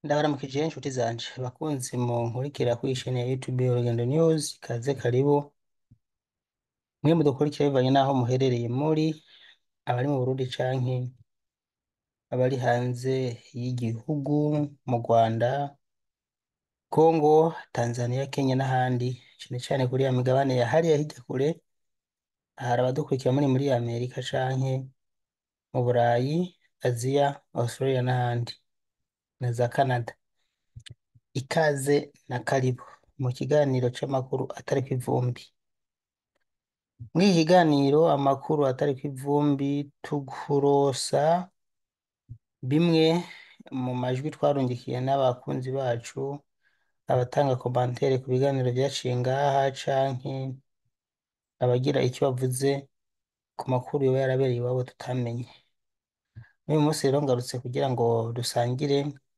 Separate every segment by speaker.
Speaker 1: Ndabaramukije inshuti zanje bakunzi munkurikira kuri chaine ya YouTube Urugendo News kaze karibu mwe mudukurikira bivanye n'aho muherereye muri abari mu Burundi canke abari hanze y'igihugu mu Rwanda Congo Tanzania Kenya n'ahandi cane cane kuri ya migabane ya hariya hirya kure hari abadukurikira muri muri Amerika canke mu Burayi Aziya Australia n'ahandi na za Canada ikaze na karibu mu kiganiro c'amakuru atariko ivumbi muri iki kiganiro amakuru atariko ivumbi tukurosa bimwe mu majwi twarungikiye n'abakunzi bacu abatanga komantere ku biganiro vyaciye ngaha canke abagira icyo bavuze ku makuru yoba yarabereye iwabo tutamenye n'uyu munsi rero ngarutse kugira ngo dusangire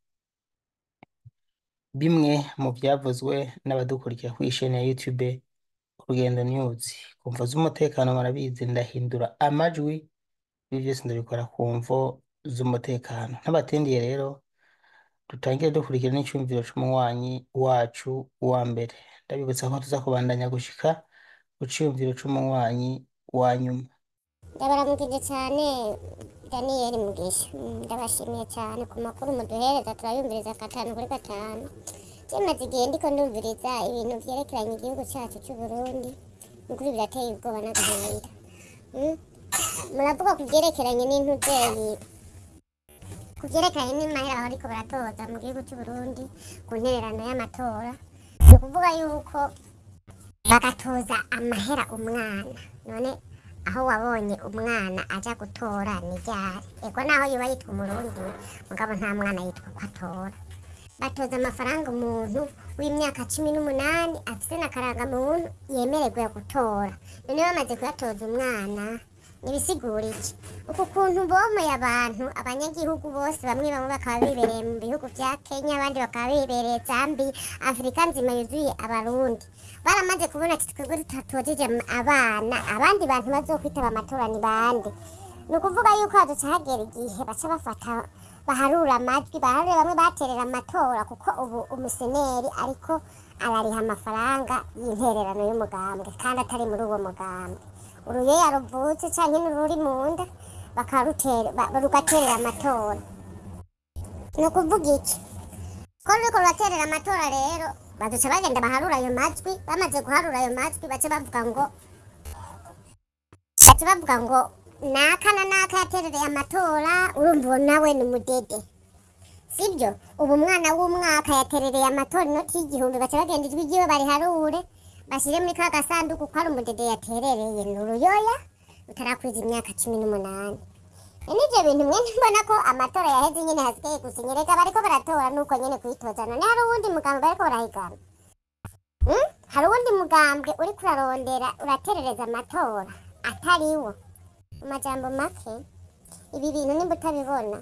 Speaker 1: bimwe mu vyavuzwe n'abadukurikira kuri chaine ya YouTube Urugendo News ku mvo z'umutekano murabizi ndahindura amajwi ibi vyose ndabikora ku mvo z'umutekano ntabatindiye rero dutangire dukurikira n'icumviro c'umunywanyi wacu wa mbere ndabibutsa ko tuza kubandanya gushika ku ciyumviro c'umunywanyi wa nyuma
Speaker 2: ndabaramukije cyane daniyeli mugisha Mm, ndabashimiye cyane ku makuru muduhereza turayumviriza gatanu kuri gatanu kimaze igihe ndiko ndumviriza ibintu vyerekeranye igihugu cacu c'uburundi nukuri birateye ubwoba n'agahinda Mm? muravuga ku vyerekeranye n'intuvyeyi ku vyerekeranye n'imahera bariko baratoza mu gihugu c'uburundi ku ntererano y'amatora ni ukuvuga yuko bagatoza amahera umwana none aho wabonye umwana aja gutora ni ryari ego naho yoba yitwa umurundi mugabo nta mwana yitwa ko atora batoza amafaranga umuntu w'imyaka cumi n'umunani afise na karangamuntu yemererwa gutora none bamaze kuyatoza umwana nibisigura iki uku kuntu bomoye abantu abanyagihugu bose bamwe bamwe bakaba bibereye mu bihugu vya kenya abandi bakaba bibereye zambi afurika nzima yuzuye abarundi baramaze kubona ati twebwe tutatojeje abana abandi bantu bazokwitaba amatora ni bande ni ukuvuga yuko haduca hagera igihe baca bafata baharura amajwi baharure bamwe baterera amatora kuko ubu umuseneri ariko arariha amafaranga y'intererano y'umugambwe kandi atari muri uwo mugambwe uruyeya ruvutse canke n'ururi mu nda bakarutera ba- rugaterera amatora ni ukuvuga iki ko ruriko ruraterera amatora rero baduca bagenda baharura ayo majwi bamaze guharura ayo majwi baca bavuga ngo baca bavuga ngo naka na naka yaterereye amatora urumva uwo nawe ni umudede sibyo ubu umwana w'umwaka yaterereye amatora inoti y'igihumbi baca bagenda ijwi ryiwe bariharure bashyire muri ka gasanduku ko ari umudede yaterereye ni uruyoya rutarakwiza imyaka cumi n'umunani nivyo bintu mwe mbona ko amatora yaheze nyene hasigaye gusinya reka bariko baratora nuko nyene kwitoza none hari uwundi mugambwe bariko barahigana Hmm? hari uwundi mugambwe uriko urarondera uraterereza amatora atariwo mu majambo make ibi bintu nimba utabibona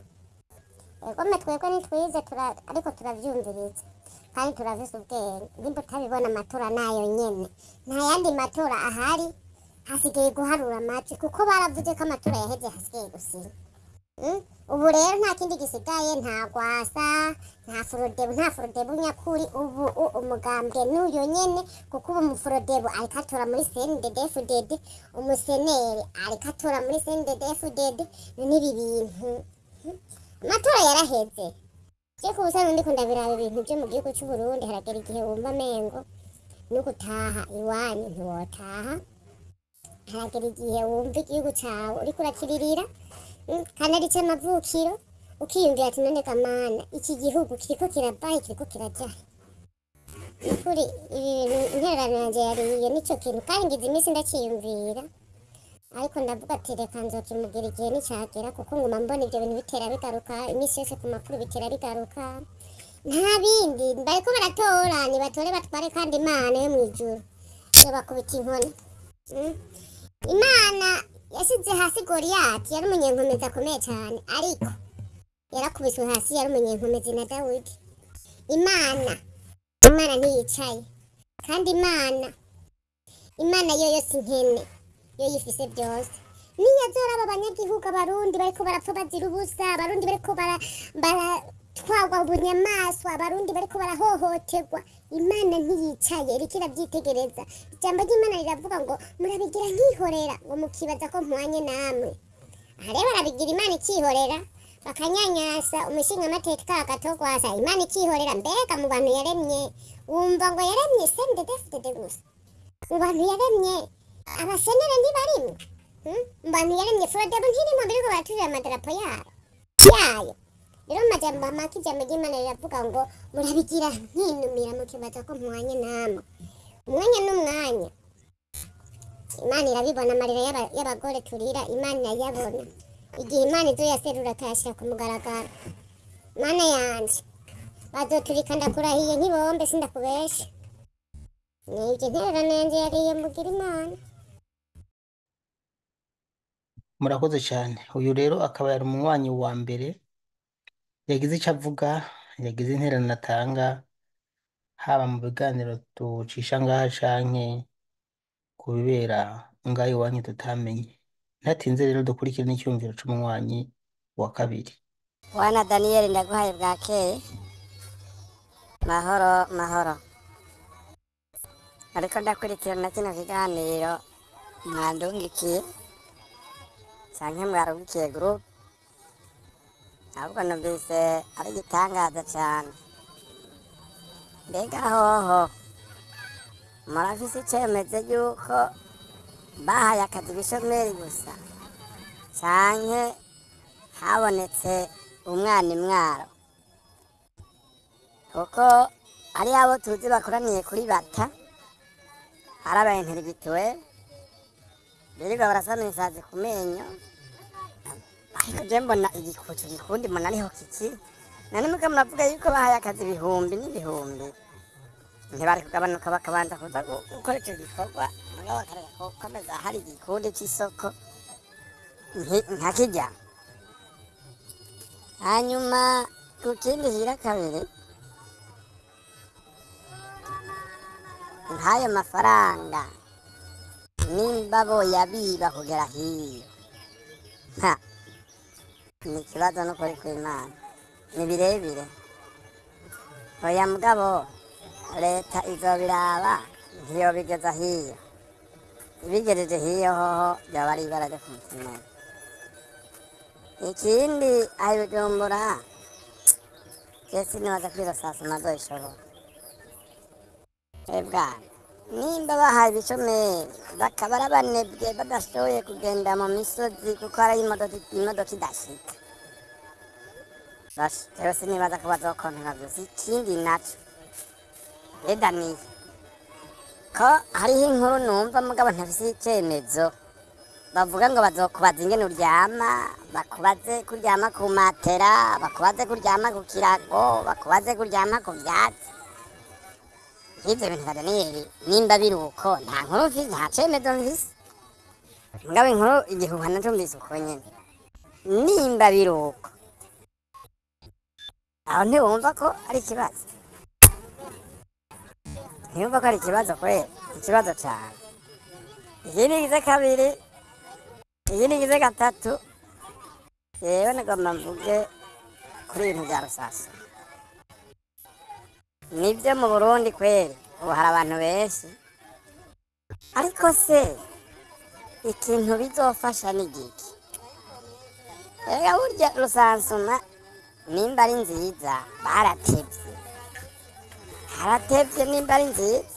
Speaker 2: egome twebwe nitwize tura- ariko turavyumviriza kandi turavise ubwenge nimba utabibona amatora nayo nyene nta yandi matora ahari hasigaye guharura amajwi kuko baravuze ko amatora yaheze hasigaye gusinya Mm? ubu rero nta kindi gisigaye nta gwasa nta furodebu nta furodebu nyakuri ubu u- umugambwe n'uyo nyene kuko ubu umufurodebu ariko atora muri cnddfdd umuseneri ariko atora muri cnddfdd n'ibi bintu Mm? amatora yaraheze je ku busanzwe ndiko ndabiraba ibintu vyo mu gihugu c'uburundi haragera igihe wumva mengo no gutaha iwanyu ntiwotaha haragera igihe wumva igihugu cawe uriko urakiririra Mm, kandi ari c'amavukiro ukiyumvira ati none gamana iki gihugu kiriko kirabahe kiriko kirajahe nukuri ibi bintu intererano yanje yariye nico kintu kandi ngize iminsi ndaciyumvira ariko ndavuga ati reka nzokimugira igihe nicagera kuko nguma mbona ivyo bintu bitera bigaruka iminsi yose ku makuru bitera bigaruka nta bindi bariko baratora nibatore batware kandi imana yo mw'ijuru yobakubita inkoni Mm. imana yashyize hasi goriyati yari umunyenkomezi akomeye cyane ariko yarakubiswe hasi yari umunyenkomezi na dawidi imana imana ntiyicaye kandi imana imana yo yo si nkene yo yifise byose niyo azoraba abanyagihugu abarundi bariko barapfa bazira ubusa abarundi bariko bara bara baratwagwa bunyamaswa abarundi bariko barahohoterwa imana ntiyicaye iriko iravyitegereza ijambo ry'imana riravuga ngo murabigira nkihorera ngo mukibaza ko mpwanye namwe aha rero barabigira imana ikihorera bakanyanyasa umushinga amateka agatogwasa imana ikihorera mbega mu bantu yaremye wumva ngo yaremye sendedefudede gusa mu bantu yaremye abasenere ntibarimwe Hmm? mu bantu yaremye forodebo ntirimo biriko baraturira amadarapo yabo yayo rero mu majambo make ijambo ry'imana riravuga ngo murabigira nkinumira mukibaza ko mpwanye namwe umwanya n'umwanya imana irabibona amarira y'aba- y'abagore turira imana irayabona igihe imana izo yaserura akayashyira ku mugaragaro mana yanje bazoturika ndakurahiye nk'ibombe sindakubesha nibyo intererano yanje yariye mugira imana
Speaker 1: murakoze cyane uyu rero akaba yari umunywanyi wa mbere yagize icyo avuga yagize intererano atanga haba mu biganiro tucisha ngaha canke ku bibera ngaho iwanyu tutamenye ntatinze rero dukurikire n'icyumviro c'umunywanyi wa kabiri
Speaker 3: wana daniyeli ndaguhaye bwakeye mahoro mahoro ariko ndakurikirana kino kiganiro mwandungikiye canke mwarungikiye gurupe ahubwo numvise ari igitangaza cane mbega hoho murafise icemeze yuko bahaye akazi ibishomeri gusa canke habonetse umwana imwaro kuko hariho abo tuzi bakoraniye kuri bata ari abainterigituwe birirwa barasana isazi ku menyo ariko je mbona igikucu gikundi mbona ariho kiki nane muga muravuga yuko bahaye akazi ibihumbi n'ibihumbi ntibari kugabanuka bakabanza kuza gu- gukora ico gikorwa mugabo bakareka gukomeza hari igikundi c'isoko nki- nka kirya hanyuma ku kindi hira kabiri nk'ayo mafaranga nimba boyabiba kugera hiyo ha ni ikibazo n'ukuri kw'imana ni birebire oya mugabo leta izobiraba ntiyobigeza hiyo ibigejeje hiyo hoho byoba ari ibara ryo ku mutima ikindi aho ibijumbura kesi nibaza kwira saa sima zoishobora ebwa nimba bahaye ibishomeri bakaba ari abanebwe badashoboye kugenda mu misozi kuko hari imodoka imodoka idashika basi rero sinibaza ko bazokontera gusa ikindi naco edaniye ko hariho inkuru numva mugabo ntafise icemezo bavuga ngo bazokubaza ingene uryama bakubaze kuryama ku matera bakubaze kuryama ku kirago bakubaze kuryama ku vyatsi nk'ivyo bintu vya daniyeli nimba biri uko nta nkuru mfise nta cemezo mfise mugabo inkuru igihuha nacumvise uko nyene nimba biri uko aho ntiwumva ko ari ikibazo ntiyumva ko ari ikibazo kwera ikibazo cane ikindi gize kabiri ikindi gize gatatu yewe nagomba mvuge kuri ibintu bya rusasa nibyo mu burundi kweri ubu hari abantu benshi ariko se ikintu bizofasha ni giki ega burya rusansuma nimba ari nziza baratevye haratevye nimba ari nziza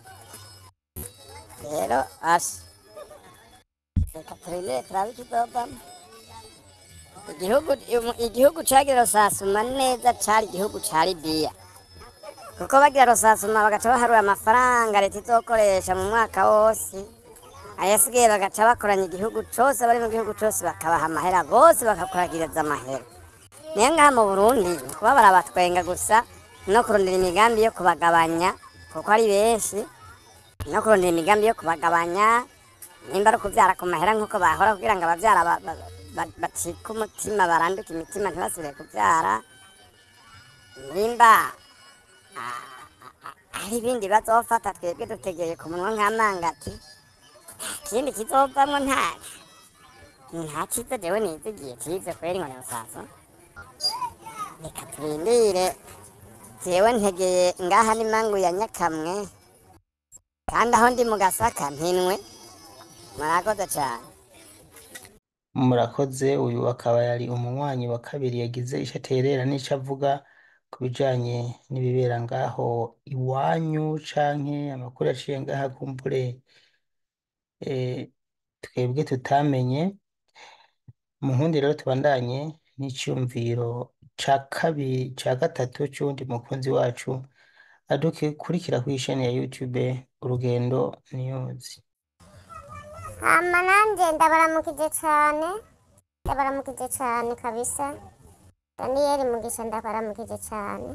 Speaker 3: rero asha reka turindire turabe ikizovamo igihugu igihugu cagira rusasuma neza cari igihugu ca libiya kuko bagira rusasuma bagaca baharura amafaranga leta izokoresha mu mwaka wose ayasigaye bagaca bakoranya igihugu cose bari mu gihugu cose bakabaha amahera bose bakakuragiriza amahera niyo ngaha mu burundi ni kuba barabatwenga gusa no kurondera imigambi yo kubagabanya kuko ari benshi no kurondera imigambi yo kubagabanya nimba ari ukuvyara ku mahera nk'uko bahora kugira ngo abavyara ba- ba- ba- bacike umutima baranduke imitima ntibasubire kuvyara nimba hari ibindi bazofata twebwe dutegeye ku munwa nk'amangati nta kindi kizovamwo nta nta ciza jewe nizigiye cize kweri ngo ni rusaso reka turindire jewe ntegeye ngaha n'imangu ya nyakamwe kandi aho ndi mu gasaka mpinwe murakoze cane
Speaker 1: murakoze uyu akaba yari umunywanyi wa kabiri yagize ico aterera n'ico avuga ku bijanye n'ibibera ngaho iwanyu canke amakuru yaciye ngaha kumbure eh, twebwe tutamenye mu nkundi rero tubandanye n'iciyumviro ca kabiri ca gatatu c'uwundi mukunzi wacu adukurikira kw'isheni ya YouTube Urugendo News
Speaker 2: hama nanje ndabaramukije cane ndabaramukije cane kabisa daniyeli mugisha ndabaramukije cane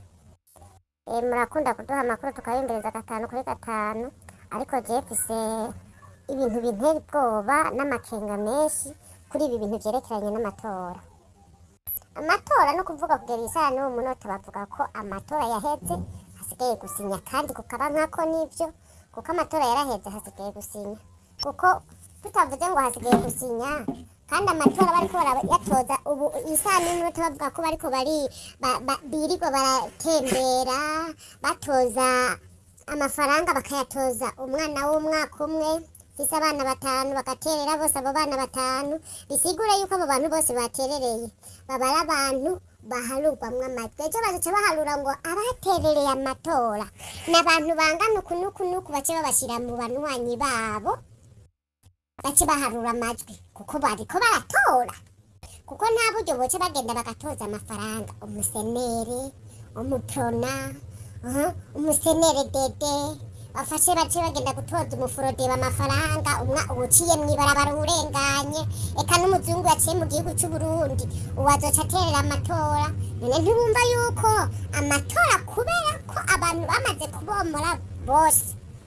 Speaker 2: e, murakunda kuduha amakuru tukayumviriza gatanu kuri gatanu ariko je mfise ibintu bintera ubwoba n'amakenga menshi kuri ibi bintu vyerekeranye n'amatora amatora no kuvuga kugera isaha n'uwo munota bavuga ko amatora yaheze hasigaye gusinya kandi kukaba nkako nivyo kuko amatora yaraheze hasigaye gusinya kuko tutavuze ngo hasigaye gusinya kandi amatora bariko barayatoza ubu isaha n'iminota bavuga ko bariko bari ba- ba- birirwa baratembera batoza amafaranga bakayatoza umwana w'umwaka umwe fise abana batanu bagaterera bose abo bana batanu bisigura yuko abo bantu bose baterereye baba ari abantu baharurwamwo amajwi ejo bazoca baharura ngo abaterereye amatora ni abantu bangana uku n'uku n'uku bace babashira mu banywanyi babo bace baharura amajwi kuko bariko baratora kuko nta buryo boce bagenda bagatoza amafaranga umusenere umuprona uh, umusenere dede bafashe bace bagenda gutoza umuforodeba amafaranga umwa uwuciye mw'ibarabara urenganye eka n'umuzungu yaciye mu gihugu c'uburundi uwo azoca aterera amatora none ntibumva yuko amatora kubera ko abantu bamaze kubomora bose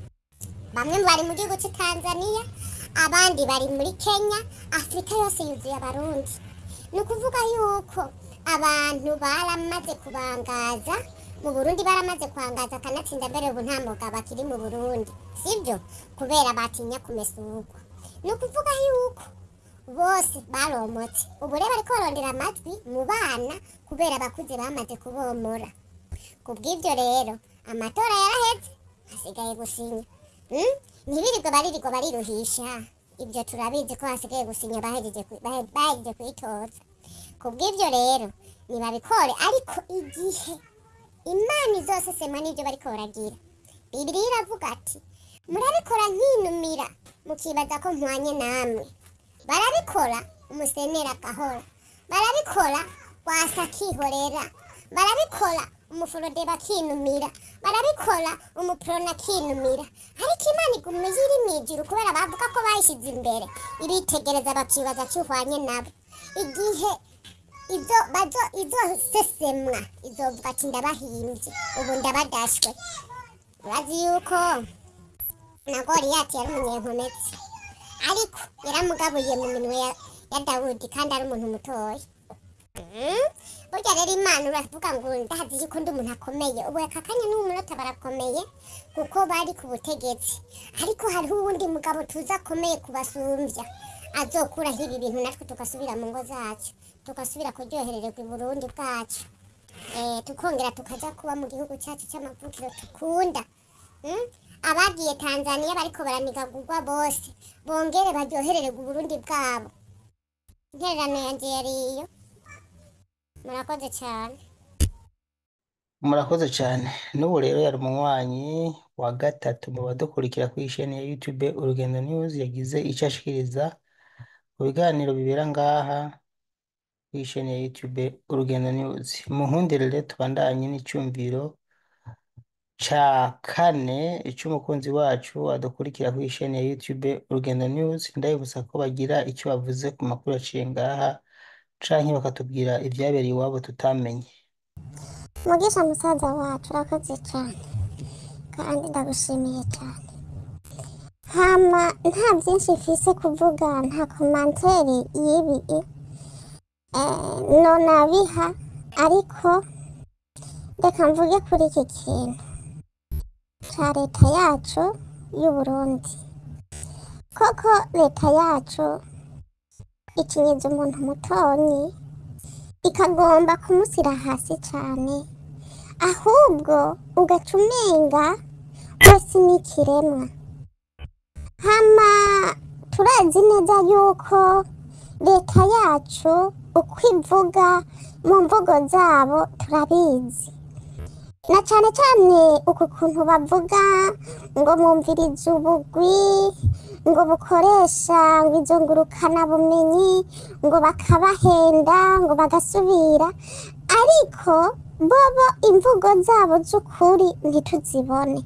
Speaker 2: bamwe bari mu gihugu cy'i tanzania abandi bari muri kenya afurika yose yuzuye abarundi ni ukuvuga yuko abantu baramaze kubangaza mu burundi baramaze kwangaza akanatsinda mbere ubu nta mugabo akiri mu burundi sibyo kubera batinya kumesurwa ni ukuvuga yuko bose baromotse ubu rero bariko barondera amajwi mu bana kubera abakuze bamaze kubomora ku bw'ibyo rero amatora yaraheze hasigaye gusinya Mm? ntibirirwe baririrwa bariruhisha ibyo turabizi ko hasigaye gusinya bahejeje ku- bahe- bahejeje kuyitoza ku bw'ibyo rero nibabikore ariko igihe imana izosesema n'ibyo bariko baragira bibiriya iravuga ati murabikora nkinumira mukibaza ko mpwanye namwe barabikora umusenera agahora barabikora wasa akihorera barabikora umuforodeba akinumira barabikora umuprona akinumira ariko imana iguma iri mu ijuru kubera bavuga ko bayishyize imbere iritegereza bakibaza ko ihwanye nabo igihe izo bazo izosesemwa izovuga ati ndabahimbye ubu ndabadashwe urazi yuko na goriyati yari umunyenkomezi ariko yaramugabuye mu minwe ya, ya dawudi kandi ari umuntu mutoya Mm. burya rero imana uravuga ngo ndazi yuko ndi umuntu akomeye ubu aka kanya n'uwo munota barakomeye kuko bari ku butegetsi ariko hariho uwundi mugabo tuzi akomeye kubasumbya azokuraho ibi bintu natwe tugasubira mu ngo zacu tugasubira kuryoherererwa i burundi bwacu eh, tukongera tukaja kuba mu gihugu cyacu cy'amavukiro tukunda Mm? abagiye tanzaniya bariko baranigagurwa bose bongere baryoherererwa uburundi bwabo intererano yanje yariyo murakoze cyane
Speaker 1: murakoze cyane n'ubu rero yari umunywanyi wa gatatu mu badukurikira ku isheni ya YouTube Urugendo News yagize icyo ashikiriza ku biganiro bibera ngaha ku isheni ya YouTube Urugendo News mu nkundire rero tubandanye n'icyumviro ca kane cy'umukunzi wacu adukurikira ku isheni ya YouTube Urugendo News ndabibutsa ko bagira icyo bavuze ku makuru yaciye ngaha canke bakatubwira ibyabereye iwabo tutamenye
Speaker 2: mugisha musaza wacu urakoze cyane kandi ndagushimiye cyane hama nta byinshi mfise kuvuga nta komanteri y'ibi eh, nonabiha ariko reka mvuge kuri iki kintu ca leta yacu y'u Burundi koko leta yacu ikinyiza umuntu mutonyi ikagomba kumusira hasi cyane ahubwo ugaca umenga wese ni ikiremwa hama turazi neza yuko leta yacu uko ivuga mu mvugo zabo turabizi na cyane cyane uku kuntu bavuga ngo mwumvirize ubugwi ngo bukoresha ngo izo ngurukana bumenyi ngo bakabahenda ngo bagasubira ariko bobo imvugo zabo z'ukuri ntituzibone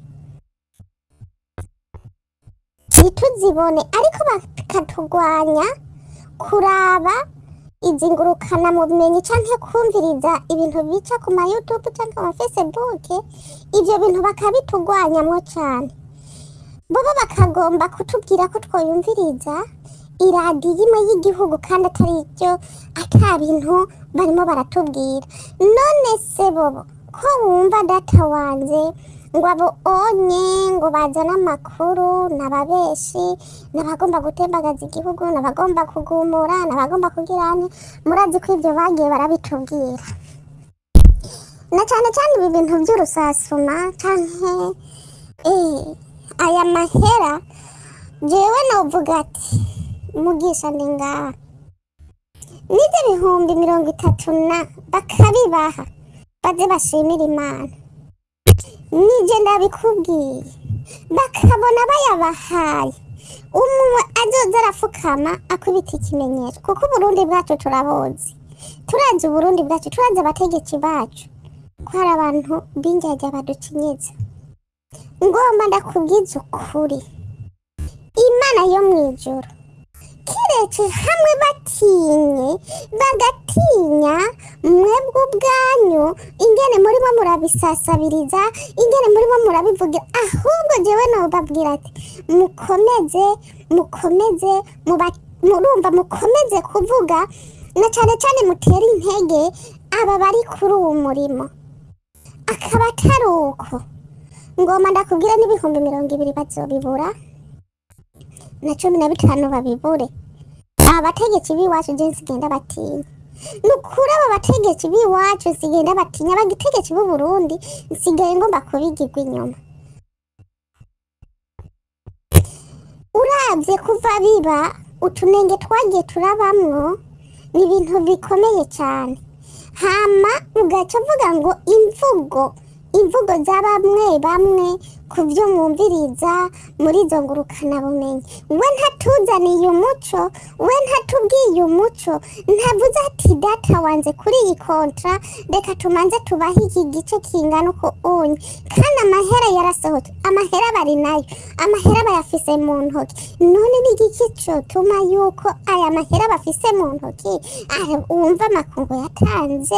Speaker 2: ntituzibone ariko bakatugwanya kuraba izi ngurukana mu bumenyi canke kumviriza ibintu bica ku ma youtube canke ama facebook ivyo bintu bakabitugwanyamwo cane bobo bakagomba kutubwira ko twoyumviriza iradiyo imwe y'igihugu kandi atari byo ata bintu barimo baratubwira none se bobo ko wumva data wanje ngo abo onye ngo bazane amakuru n'ababeshi n'abagomba gutembagaza igihugu n'abagomba kugumura n'abagomba kugirane murazi ko ibyo bagiye barabitubwira na cyane cyane ibi bintu by'urusasuma canke eh, aya mahera jewe novuga ati mugisha ndi ngaha n'ibyo bihumbi mirongo itatu na bakabibaha baze bashimira imana nije ndabikubwiye bakabona bayabahaye umwe azoza arafukama akubita ikimenyetso kuko uburundi bwacu turabuzi turazi uburundi bwacu turazi abategetsi bacu ko hari abantu b'injyajya baducinyitse ngomba ndakubwiza ukuri imana yo mu ijoro kiretse hamwe batinye bagatinya mwebwe ubwanyu ingene murimo murabisasabiriza ingene murimo murabivugira ahubwo jewe nobabwira ati mukomeze mukomeze muba- murumva mukomeze kuvuga na cyane cyane mutere intege aba bari kuri uwo murimo akaba atari uko ngoma ndakubwira n'ibihumbi mirongo ibiri bazobibura na cumi na bitanu babibure aba bategetsi b'iwacu je nsigenda batinya ni ukuri aba bategetsi b'iwacu nsigenda batinya abategetsi b'u Burundi nsigaye ngomba kubigirwa inyuma uravye kuva biba utunenge twagiye turabamwo ni ibintu bikomeye cyane hama ugaca uvuga ngo imvugo imvugo za bamwe bamwe ku byo mwumviriza muri izo ngurukanabumenyi we ntatuzaniye umuco we ntatubwiye umuco ntavuze ati data wanze kuri iyi kontra reka tumanze tubahe iki gice kingana uko unye kandi amahera yarasohotse amahera bari nayo amahera bayafise mu ntoki none ni igiki cotuma yuko aya mahera bafise mu ntoki ah, wumva amakungu yatanze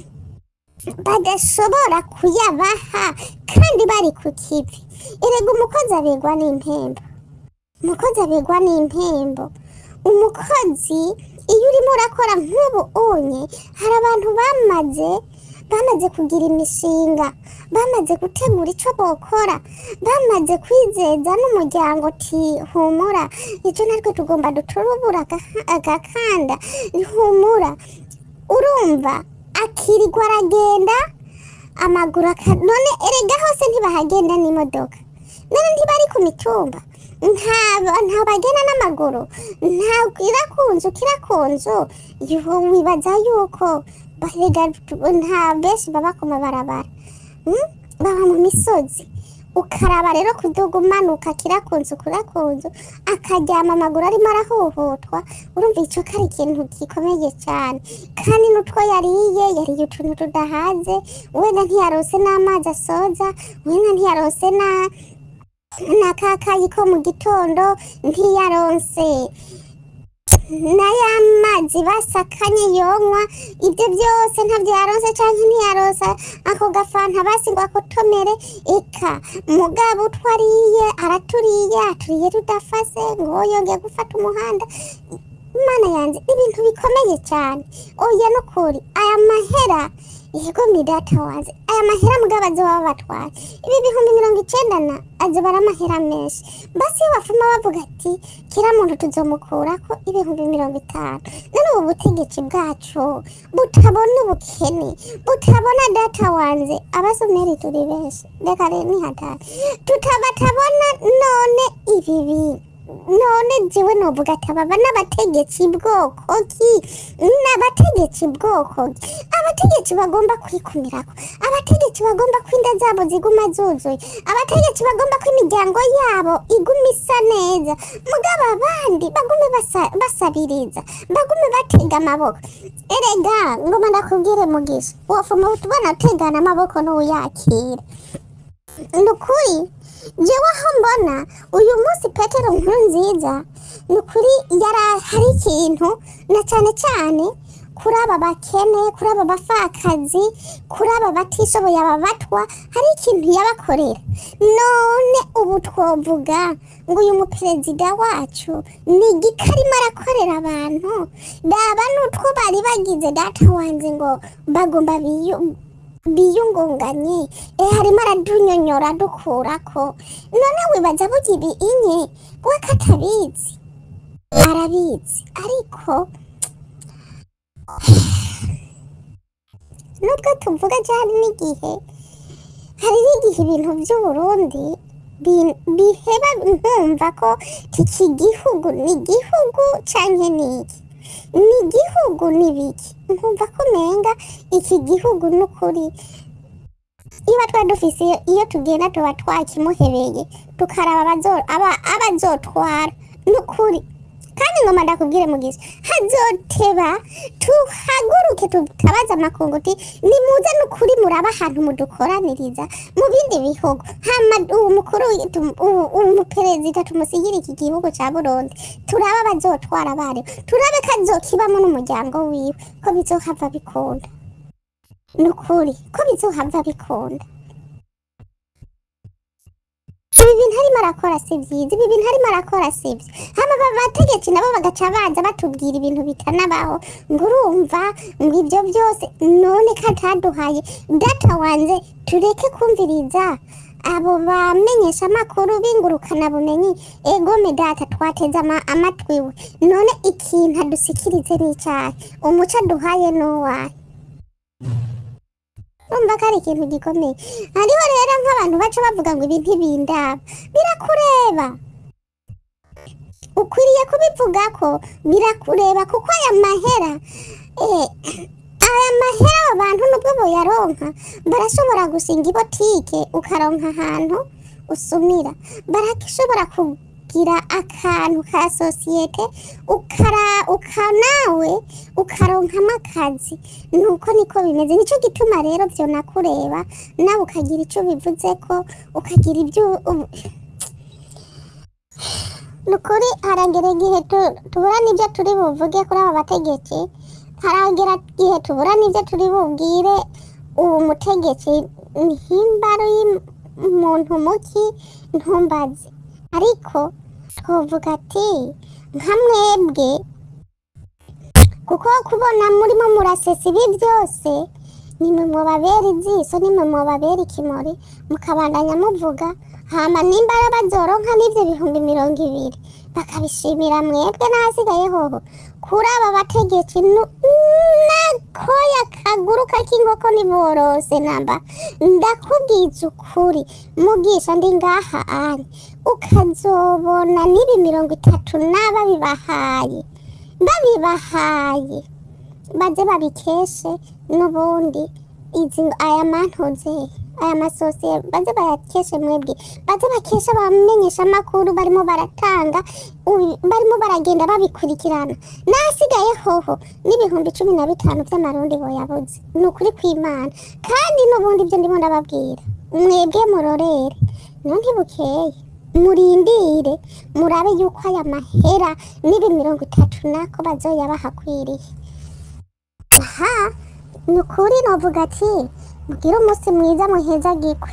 Speaker 2: badashobora kuyabaha kandi bari ku kivi erega umukozi abegwa n'impembo umukozi abegwa n'impembo umukozi iyo urimo urakora nk'ubu unye hari abantu bamaze bamaze kugira imishinga bamaze gutegura icyo bokora bamaze kwizeza n'umuryango uti humura icyo natwe tugomba duturubura aga- agakanda humura urumva akirirwa aragenda amaguru aka none erega hose ntibahagenda n'imodoka none ntibari ku mitumba nta nta bagenda n'amaguru nta kira ku nzu kira ku nzu yuhu wibaza yuko barega nta benshi baba ku mabarabara mm? baba mu misozi ukaraba rero kuduga umanuka kira ku nzu kura ku nzu akaryama amaguru arimo arahuhutwa urumva icyo ko ari ikintu gikomeye cyane kandi n'utwo yariye yariye utuntu tudahaze wenda ntiyarose n'amazi asoza wenda ntiyarose na na kakayi ko mu gitondo ntiyaronse na ya mazi basakanye yonywa ibyo byose ntabyo yaronse cyangwa ntiyaronse ako gafanta basi ngo akotomere eka mugabo utwo ariye araturiye aturiye tudafase ngo yongeye gufata umuhanda imana yanjye ibintu bikomeye cyane oya n'ukuri aya mahera yego ni data wanjye aya mahera mugabo azoba batwaye ibi bihumbi mirongo icenda na azoba ari amahera menshi basi iyo bafuma bavuga ati kira muntu tuzomukurako ibihumbi mirongo itanu none ubu butegetsi bwacu butabona ubukene butabona data wanjye abasomeri turi benshi reka rero nihatari tutabatabona none ibi bintu none jewe novuga ati aba n'abategetsi bwoko ki n'abategetsi bwoko ki abategetsi bagomba kwikumirako abategetsi bagomba ko inda zabo ziguma zuzuye abategetsi bagomba ko imiryango yabo iguma isa neza mugabo abandi bagume basa- basabiriza bagume batega amaboko erega ngoma ndakubwire mugisha wofuma utubona utegana amaboko n'uyakira ni ukuri jewe aho mbona uyu munsi petero nkuru nziza ni ukuri yari hari ikintu na cyane cyane kuri aba bakene kuri aba bapfakazi kuri aba batishoboye aba batwa hari ikintu yabakorera none ubu twovuga ngo uyu muperezida wacu ni igiki arimo arakorera abantu daba n'utwo bari bagize data wanjye ngo bagomba biyu biyungunganye eh harimo aradunyonyora adukurako none wibaza burya ibi inye we ko atabizi arabizi ariko nubwo tuvuga cyane n'igihe hari n'igihe ibintu by'uburundi bi- biheba nkumva ko iki gihugu ni igihugu canke ni iki ni igihugu ni biki nkumva ko umenga iki gihugu ni ukuri iyo twari dufise iyo- iyo tugenda tuba twakimuhebeye tukaraba abazo- aba- abazotwara ni ukuri kandi ngoma ndakubwire mugizi hazoteba tuhaguruke tutabaza amakungu uti nimuze n'ukuri muraba ahantu mudukoraniriza mu bindi bihugu hama uwo mukuru tum- uwo- uwo muperezida tumusigire iki gihugu ca burundi turabe abazotwara abaribo turabe ko azokibamo n'umuryango wiwe ko bizohava bikunda ni ukuri ko bizohava bikunda ibi bintu arimo arakora si byiza ibi bintu arimo arakora si byo hano aba bategetsi nabo bagaca baza batubwira ibintu bitanabaho ngo urumva ngo ibyo byose none ko ataduhaye data wanjye tureke kumviriza abo bamenyesha amakuru bingurukana bumenyi egome data twateze ama- amatwi we none ikintu adusikirize n'icyayi umuco aduhaye n'uwaye urumva ko ari ikintu gikomeye hariho rero nk'abantu baca bavuga ngo ibi ntibindaba birakureba ukwiriye kubivuga ko birakureba kuko aya mahera eh, aya mahera aba bantu nubwo boyaronka barashobora gusinga ibotike ukaronka ahantu usumira barashobora kugira akantu ka sosiyete ukara ukanawe ukaronkamo akazi nuko niko bimeze nicyo gituma rero byonakureba nawe ukagira icyo bivuze ko ukagira ibyo ubu- ni ukuri haragera igihe tu- tubura n'ibyo turi buvuge kuri aba bategetsi haragera igihe tubura n'ibyo turi bubwire uwo mutegetsi ntimbaro y'umuntu muki ntumbaze ariko twavuga ati nka mwebwe kuko kubona murimo murasesa ibi byose nimwe mubabera iziso nimwe mubabera ikimori mukabandanya muvuga hama nimba ari bazoronka n'ibyo bihumbi mirongo ibiri bakabishimira mwebwe n'ahasigaye hoho kuri aba bategetsi nu- nakoya kaguruka k'inkoko niborose namba ndakubwiza ukuri mugisha ndi ngaha ane ukazobona n'ibi mirongo itatu n'ababibahaye babibahaye baze babikeshe n'ubundi izi aya mantuze aya masosiye baze bayakeshe mwebwe baze bakeshe abamenyesha amakuru barimo baratanga ubi- barimo baragenda babikurikirana n'ahasigaye hoho n'ibihumbi cumi na bitanu by'amarundi boyabuze ni ukuri kw'imana kandi n'ubundi ibyo ndimo ndababwira mwebwe murorere niyo ntibukeye murindire murabe yuko aya mahera n'ibi mirongo itatu nako bazoya bahakwiriye aha ni ukuri novuga ati mugire umunsi mwiza muhezagirwe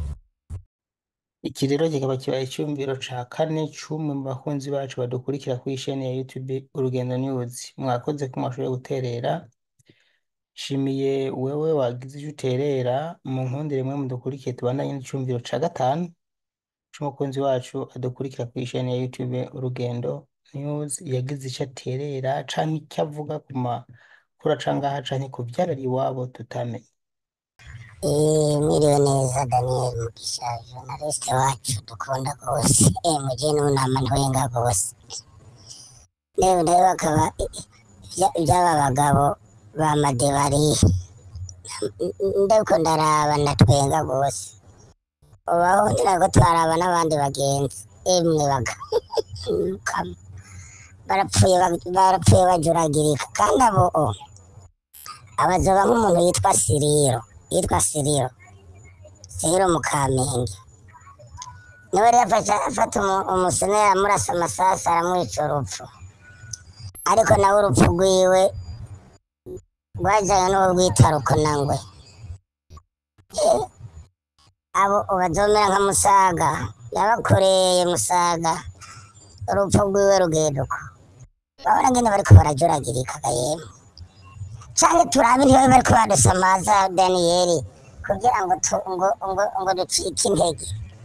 Speaker 1: Iki rero kikaba kibaye icyumviro ca kane c'umwe mu bakunzi bacu badukurikira kuri isheni ya YouTube Urugendo News. Mwakoze ko mwashoboye guterera. Nshimiye wewe wagize icyo uterera mu nkundire mwe mudukurikiye tubandanye n'icumviro ca gatanu c'umukunzi wacu adukurikira kuri isheni ya YouTube Urugendo News yagize icyo aterera canke icyo avuga ku makuru aca ngaha canke ku vyarari iwabo tutamenye.
Speaker 4: Eh, mwiriwe neza Daniel Mugisha journaliste wacu dukunda rwose eh muje n'unama ntwenga rwose rero rero bakaba iby'aba bagabo ba madebari ndiko ndaraba ndatwenga rwose ubaho ndira ko twaraba n'abandi bagenzi emwe baga Kam- barapfuye bag- barapfuye bajuragirika kandi abo o, abazoba nk'umuntu yitwa Siriro yitwa Siriro Siriro mu Kamenge niwe rero afasha afata umu- umusenera amurasa amasasu aramwica urupfu ariko nawe urupfu rwiwe rwajyanye n'uwo rwita rukonangwe Eh, abo bazomera nka musaga yabakoreye musaga urupfu rwiwe rugeduka babona ngene bariko barajuragirika yemwe canke turabe ntibabe bariko badusamaza daniyeli kugira ngo tu- ngo ngo ngo ducike intege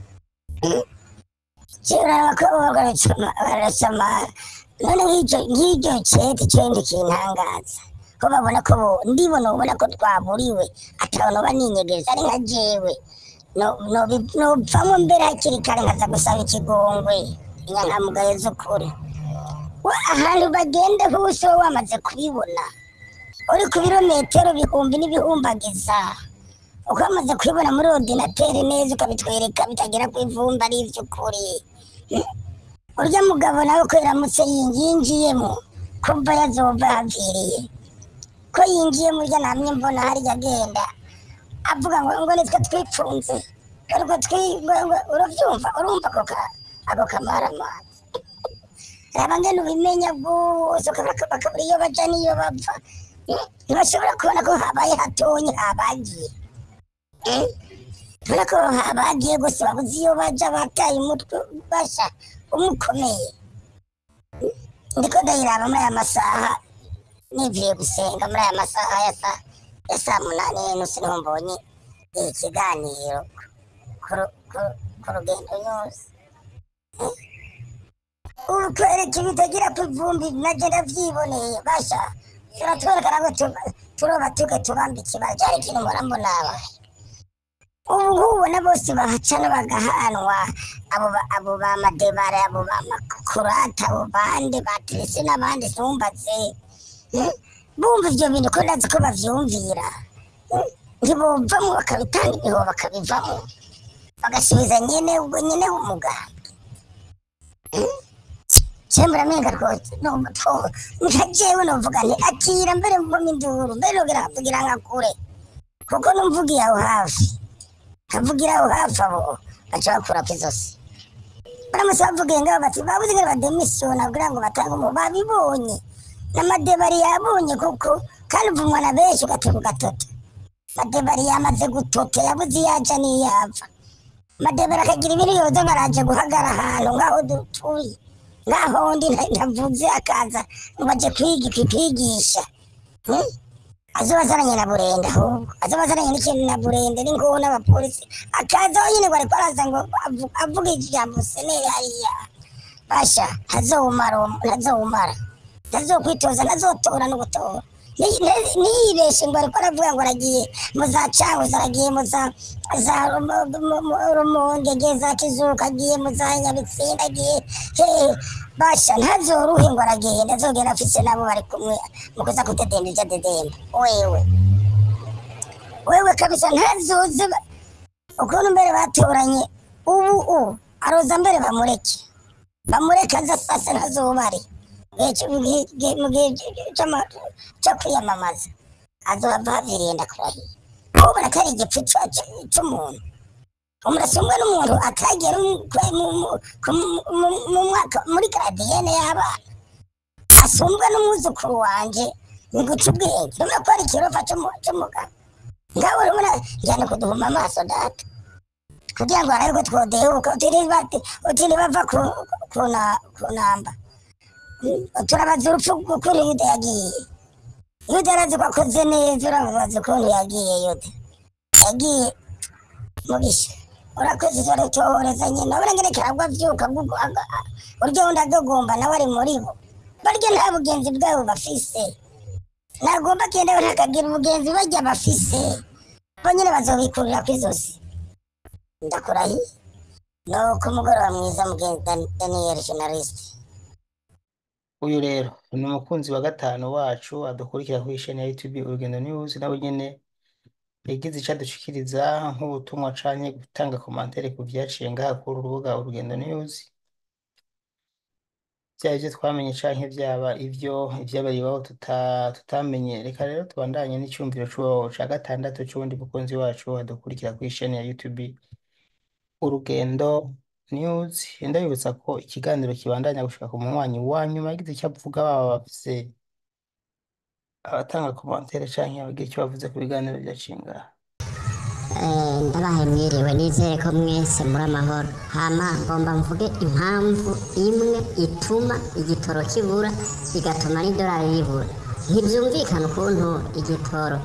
Speaker 4: kiraraba ko barasama none nk'icyo nk'icyo cete cende kintangaza ko babona ko bo ndibona ubona ko twaburiwe atabona baninyegereza ari nka jewe no- no- nopfamwo mbere hakiri kare nkaza gusaba ikigongwe inyankamugayo z'ukuri we ahantu bagenda hose wowe wamaze kubibona uri ku birometero bihumbi n'ibihumbagiza uko wamaze kubibona muri ordinateri neza ukabitwereka bitagera ku ivumba ari ivy'ukuri urya mugabo nawe ko yaramutse yinjiyemo kumva yazova haviriye ko yinjiyemo urya namye mbona harya agenda avuga ngo ngo nitwe twipfunze ariko twi ngo ngo uravyumva urumva ako ka ako kamaramazi raba ngene ubimenya bwose ukabura bakabura iyo baja n'iyo bava ntibashobora kubona ko habaye hatonye habagiye kubera ko habagiye gusa babuze iyo baja bataye umutwe basha umukomeye ndiko ndayiraba muri aya masaha nivuye gusenga muri aya masaha ya saa ya saa munani n'inusu niho mbonye ikiganiro ku- ku- ku rugendo yose ubu twereka ibitagira ku ivumbi nagenda vyiboneye basha turatwerekana ko tu- turoba tuge tubamba ikibazo cyari ikintu mpora mbonaba ubu ngubu na bose bahacana bagahanwa abo ba- abo ba madebare abo ba makurata abo bande baterese n'abandi sumbatse bumva ivyo bintu ko ndazi ko bavyumvira Eh, ntibovamwo bakabitanga ibiho bakabivamwo bagasubiza nyene ubwo nyene umugambi cembura menga rwose numva nka jewe novuga nti akira mbere mvamo induru mbere nogira nkavugira nka kure kuko numvugiye aho hafi nkavugira aho hafi abo baca bakurako izosi baramutse bavugiye ngaho bati babuze ngene bademisiyona kugira ngo batange umu babibonye n'amadebari yabonye kuko kandi uvumwa na benshi ugatega ugatota madebari yamaze gutota yabuze iyo aja n'iyo ava madebari akagira ibintu yoza baraje guhagara ahantu ngaho dutuye ngaho ndi nta- ntavuze akaza ngo aje kwiga kwigisha Hmm? azoba azananye na burende ahubwo azoba azananye n'ikintu na burende n'inguhu n'abapolisi akaza aho nyine ngo ariko araza ngo avu- avuge ijambo seneri hariya basha ntazowumara uwo- ntazowumara ntazokwitoza ntazotora no gutora Ni- ni- niyibeshe ngo ariko aravuga ngo aragiye mu za canguzo aragiye mu za za Rumo- mu- mu- rumonge agiye za kizuka agiye mu za nyabitsinda agiye hehe basha ntazoruhe ngo aragenda azogenda afise nabo bari kumwe mu kuza kudedemba ivyo adedemba wewe wewe kabisa ntazoze ba- ukuntu mbere batoranye ubu u aroza mbere bamureke bamureke aza sasa ntazobari mu gihe c'ama- co kwiyamamaza azohava haviriye ndakurahiye ubona ko ari igipfu ca- ca- c'umuntu umurasumwe n'umuntu atagera mu- mu- mu- ku- mu- mu mwaka muri garadiyene y'abana asumbwa n'umwuzukuru wanje ni guca ubwenge urabona ko ari ikirofa c'umu- c'umugabo ngawe urabona njyana kuduhuma amaso data kugira ngo arabe ko twodehuka utiri bava ku- ku na- ku namba turabaza urupfu kuri yuda yagiye iyo utarazi ko akoze neza uramubaza ukuntu yagiye yote yagiye mugisha urakoze uratoreza nyine urabona ngene karagwa avyuka gugu- aga- a- urya wundi agagomba nawe ari muri bo barya nta bugenzi bwabo bafise nagomba kenda ntakagira ubugenzi barya bafise bo nyine bazobikurira kw'izosi ndakurahiye nuko umugoroba mwiza mugenzi Dan- daniel journalist
Speaker 1: uyu rero ni umukunzi wa gatanu wacu adukurikira kuri isheni ya YouTube Urugendo News nawe nyene yagize ico adushikiriza nk'ubutumwa canke gutanga komantere ku vyaciye ngaha kuri uru rubuga Urugendo News vyaba ivyo twamenye canke vyaba ivyo ivyabaye iwabo tuta, tutamenye reka rero tubandanye n'icumviro c'uwo ca gatandatu c'uwundi mukunzi wacu adukurikira kuri isheni ya YouTube Urugendo News ndabibutsa ko ikiganiro kibandanya gushika ku munywanyi wa nyuma yagize icyo avuga baba bafise abatanga komantere canke abagira icyo bavuze ku biganiro vyaciye ngaha
Speaker 5: Eh, ndabahe mwiriwe nizere ko mwese muri amahoro hama ngomba mvuge impamvu imwe ituma igitoro kibura bigatuma n'idolari ribura ntibyumvikana ukuntu igitoro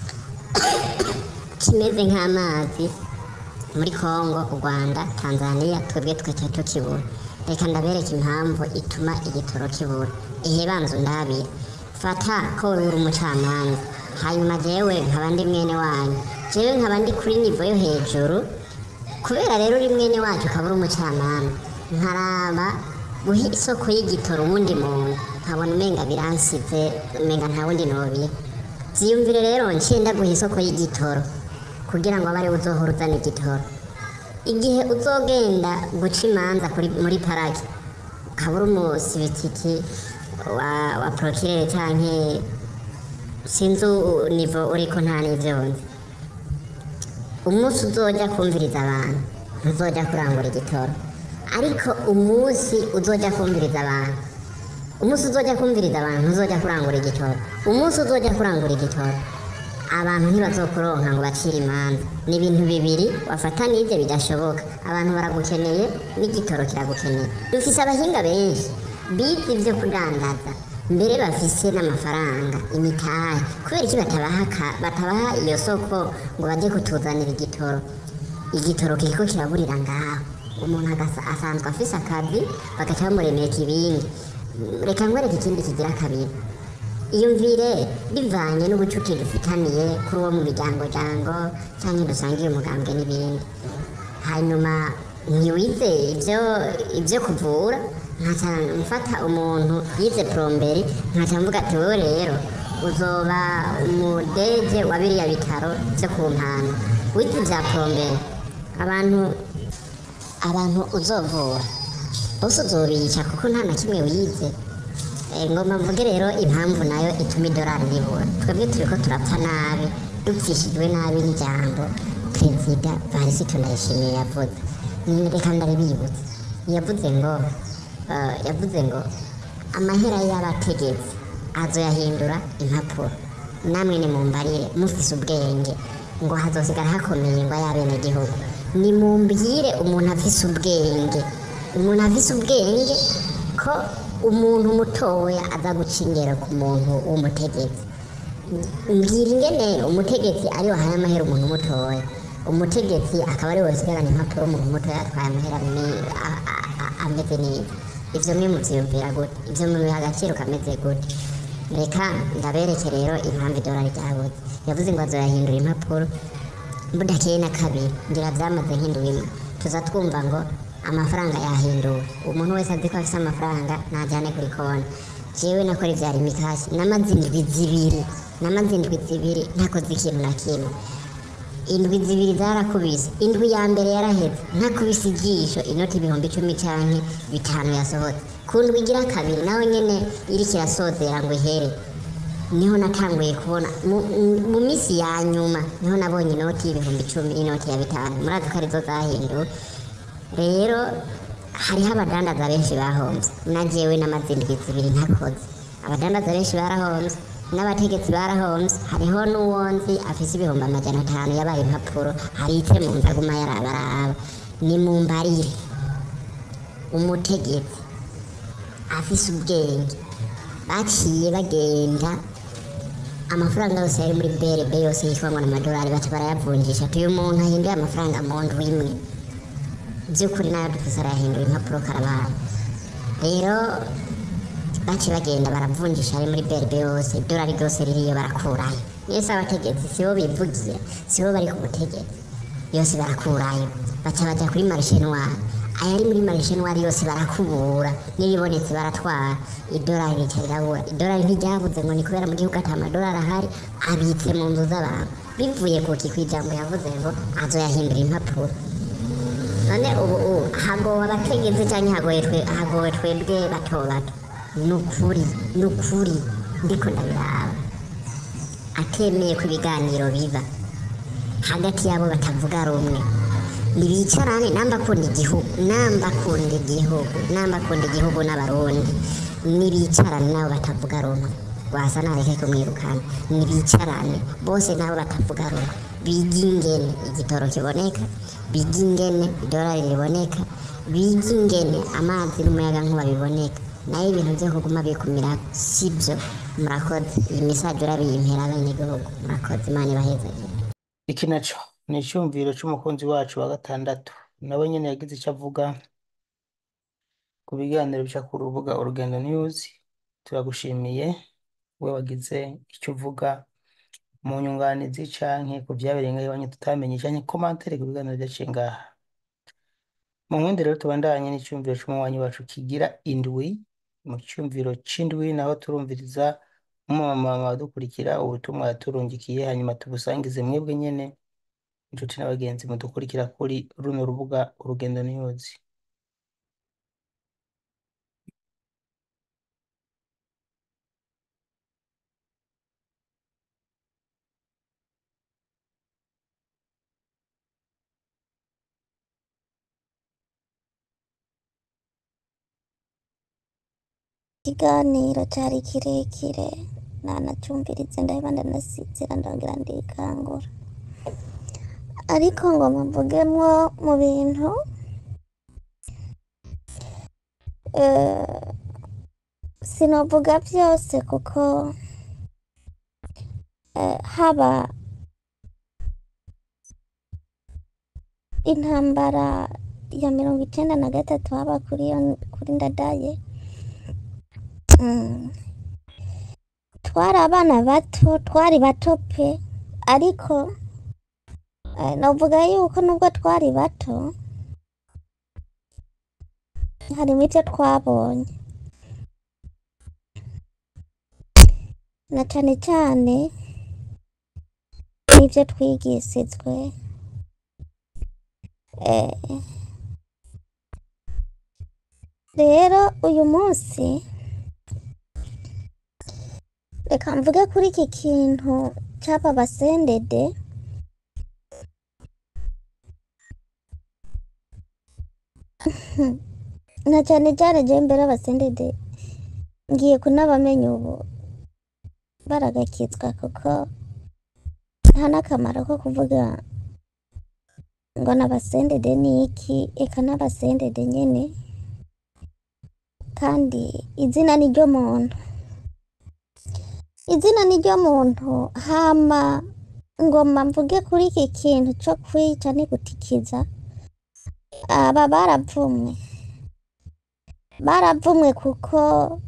Speaker 5: kimeze nk'amazi muri Kongo u Rwanda Tanzania twebwe twese tukibura reka ndabereka impamvu ituma igitoro kibura ihe banzu ndabira fata ko uri umucamanza hanyuma jewe nkaba ndi mwene wanyu jewe nkaba ndi kuri nivo yo hejuru kubera rero uri mwene wacu ukaba uri umucamanza nkaraba guha isoko y'igitoro uwundi muntu nkabona umenga biransize umenga nta wundi nobiha vyiyumvire rero ncenda guha isoko y'igitoro kugira ngo abe ariwe uzohora uzana igitoro igihe uzogenda guca imanza kuri- muri paraki ukaba uri umusibitiki wa, wa prokirere canke sinzi u- nivo uriko nta n'ivyo nzi umunsi uzoja kumviriza abantu ntuzoja kurangura igitoro ariko umunsi uzoja kumviriza abantu umunsi uzoja kumviriza abantu ntuzoja kurangura igitoro umunsi uzoja kurangura igitoro abantu ntibazokuronka ngo bacire imanza ni ibintu bibiri wafata n'ibyo bidashoboka abantu baragukeneye n'igitoro kiragukeneye dufise abahinga benshi bize ibyo kudandaza mbere bafise n'amafaranga imitahe kubera iki batabaha ka- batabaha iyo soko ngo bajye kutuzanira igitoro igitoro kiriko kiraburira ngaho umuntu agasa- asanzwe afise akazi bagaca bamuremeka ibindi reka nkwereke ikindi kigira kabiri iyumvire bivanye n'ubucuti dufitaniye kuri uwo mu miryango jango cyangwa dusangiye umugambwe n'ibindi hanyuma ntiwize ibyo ibyo kuvura nkaca mfata umuntu yize plomberi nkaca mvuga ati wowe rero uzoba umudege wa biriya bitaro byo ku mpanda wize ibya plomberi abantu abantu uzovura bose uzobica kuko nta na kimwe wize Eh, ngomba mvuge rero impamvu nayo ituma idolari ribura twebwe turiko turapfa nabi dupfishijwe nabi n'ijambo perezida varisito ndayishimiye yavuze Mm, reka ndaribibutsa yavuze ngo eh, yavuze ngo amahera y'abategetsi azoyahindura impapuro namwe nimumbarire mufise ubwenge ngo hazosigara hakomeye ngo ay'abenegihugu nimumbwire umuntu afise ubwenge umuntu afise ubwenge ko umuntu mutoya aza guca ingero ku muntu w'umutegetsi mbwira ingene umutegetsi ari wahaye amahera umuntu mutoya umutegetsi akaba ari wasigarana impapuro umuntu mutoya atwaye amahera me- a- a- a- ameze neza ivyo mwe muvyiyumvira gute ivyo mubiha agaciro kameze gute reka ndabereke rero impamvu idolari ryabuze yavuze ngo azoyahindura impapuro budakeye na kabiri ngira vyamaze hinduwe imwe tuza twumva ngo amafaranga yahinduwe umuntu wese azi ko afise amafaranga najyane kuri konti jewe nakora ivyari imikasi namaze indwi zibiri namaze indwi zibiri ntakoze ikintu na kimwe indwi zibiri zarakubise indwi ya mbere yaraheze ntakubise ijisho inoti ibihumbi icumi canke bitanu yasohotse ku ndwi igira kabiri nawe nyene iriko irasozera ngo ihere niho natanguye kubona mu- mu- mu minsi ya nyuma niho nabonye inoti y'ibihumbi icumi inoti ya bitanu murazi ko arizo zahinduwe rero hariho abadandaza benshi bahomvye na jewe n'amaze indwi zibiri ntakoze abadandaza benshi barahomvye n'abategetsi barahomvye hariho n'uwonzi afise ibihumbi amajana atanu yabaye impapuro harite mu nzu aguma yarabaraba ni mu mbarire umutegetsi afise ubwenge baciye bagenda amafaranga yose yari muri brb yose yitwa ngo ni amadolari baca barayavunjisha ati uyu muntu ahinduye amafaranga mu ndwi imwe by'ukuri nayo dufise arayahindura impapuro karabaye rero baciye bagenda baravunjisha ari muri brb yose idolari ryose ririyo barakurayo mwese abategetsi sibo bivugiye sibo bari ku butegetsi yose barakurayo baca baja kuri marishe noire ayari muri marishe noire yose barakubura n'iribonetse baratwara idolari rica rirabura idolari ntiryabuze ngo ni kubera mu gihugu ata amadolari ahari abitse mu nzu z'abantu bivuye ku ki kw'ijambo yavuze ngo azoyahindura impapuro none ubu ubu hagowe abategetsi cyangwa hagowe twe hagowe twebwe bato bato ni ukuri ni ukuri ndiko ndabiraba atemeye ko ibiganiro biba hagati yabo batavuga rumwe nibicarane namba akunda igihugu namba akunda igihugu namba akunda igihugu n'abarundi nibicarane nabo batavuga rumwe wasa nareke kumwirukana nibicarane bose nabo batavuga rumwe biga ingene igitoro kiboneka biga ingene idolari riboneka biga ingene amazi n'umuyaga nkuba biboneka nayo ibintu byo kuguma bikumira sibyo murakoze iyi misaje urabiyimpera abanyagihugu murakoze imana ibahezagire
Speaker 1: iki naco ni icyumviro c'umukunzi wacu wa gatandatu nawe nyene yagize icyo avuga ku biganiro bica ku rubuga urugendo news turagushimiye we wagize icyo uvuga mu nyunganizi canke ku vyabereye ngaho iwanyu tutamenye canke komantere ku biganiro vyaciye ngaha mu nkundi rero tubandanye n'icyumviro c'umuwanyi wacu kigira indwi mu cyumviro c'indwi naho turumviriza umumama wadukurikira ubutumwa yaturungikiye hanyuma tubusangize mwebwe nyene inshuti n'abagenzi mudukurikira kuri runo rubuga urugendo news
Speaker 6: ikiganiro cyari kirekire nanacyumvirize ndaheba ndanasizira ndongera ndikangura ariko ngo muvugemo mu bintu eh, sinovuga byose kuko eh, haba intambara ya mirongo icenda na gatatu haba kuri iyo kuri ndadaye Mm. twari abana bato twari bato pe ariko eh, navuga yuko nubwo twari bato harimo ibyo twabonye na cane cane n'ibyo twigisizwe eh, rero uyu munsi reka mvuge kuri iki kintu cy'aba basendede na cyane cyane je mbere abasendede ngiye kunabamenya ubu baragakitswa kuko nta n'akamaro ko kuvuga ngo n'abasendede ni iki eka n'abasendede nyene kandi izina ni ryo muntu izina ni ryo muntu hama ngoma mvuge kuri iki kintu cyo kwica ni gutikiza aba baravumwe baravumwe kuko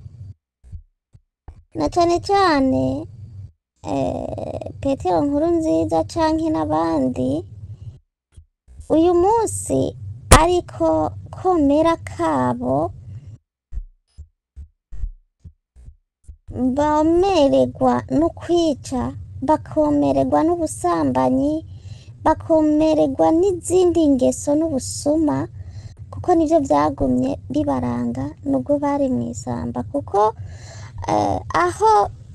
Speaker 6: na cyane cyane eh, petero nkuru nziza canke n'abandi uyu munsi ariko komera kabo bamererwa no kwica bakomererwa n'ubusambanyi bakomererwa n'izindi ngeso n'ubusuma kuko nibyo byagumye bibaranga nubwo bari mu isamba kuko eh, aho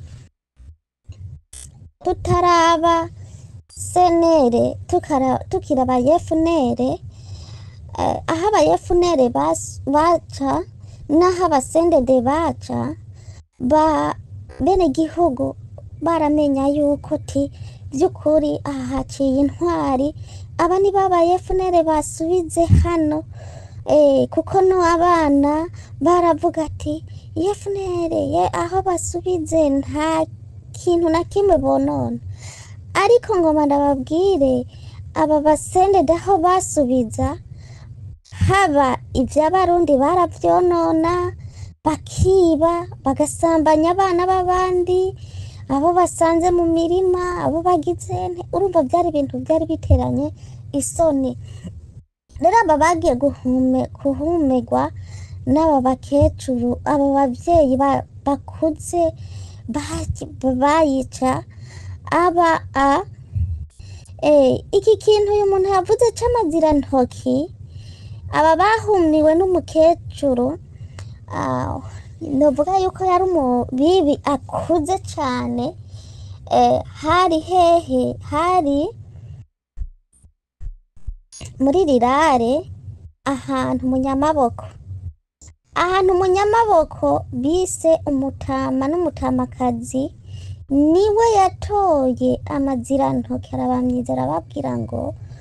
Speaker 6: tutaraba senere tukara- tukiri abayefunere eh, aho abayefunere bas- baca n'aho abasendede baca ba bene gihugu baramenya yuko ti by'ukuri aha haciye intwari aba ni babaye funere basubize hano eh, kuko no abana baravuga ati ye funere ye aho basubize nta kintu na kimwe bonona ariko ngoma ndababwire aba basendede aho basubiza haba iby'abarundi barabyonona bakiba bagasambanya abana b'abandi abo basanze mu mirima abo bagize nte- urumva byari ibintu byari biteranye isoni rero aba bagiye guhume guhumerwa n'aba bakecuru aba babyeyi ba- bakuze baki- bayica aba a Eh, iki kintu uyu muntu yavuze c'amazirantoki aba bahumiwe n'umukecuru ah, novuga yuko yari umubibi akuze cane eh, hari hehe hari muri rirare ahantu mu nyamaboko ahantu mu nyamaboko bise umutama n'umutamakazi niwe yatoye amazirantoki arabamyiza arababwira ngo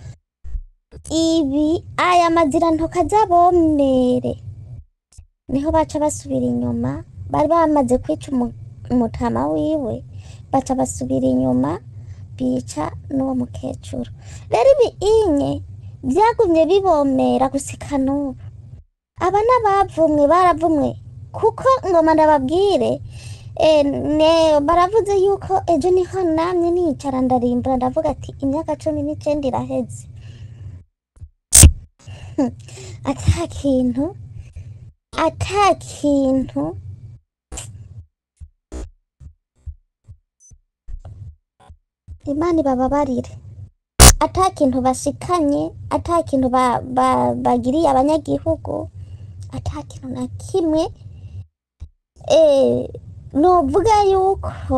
Speaker 6: ibi aya mazirantoki azabomere niho baca basubira inyuma bari bamaze kwica umu- umutama wiwe baca basubira inyuma bica n'uwo mukecuru rero ibi inye byagumye bibomera gusika n'ubu aba n'abavumwe baravumwe kuko ngoma ndababwire eh, ne baravuze yuko ejo niho namye nicara ndarimbura ndavuga ati imyaka cumi n'icenda iraheze ata kintu ata kintu imana ibababarire ata kintu bashikanye ata kintu ba- ba- bagiriye abanyagihugu ata kintu na kimwe eh, novuga yuko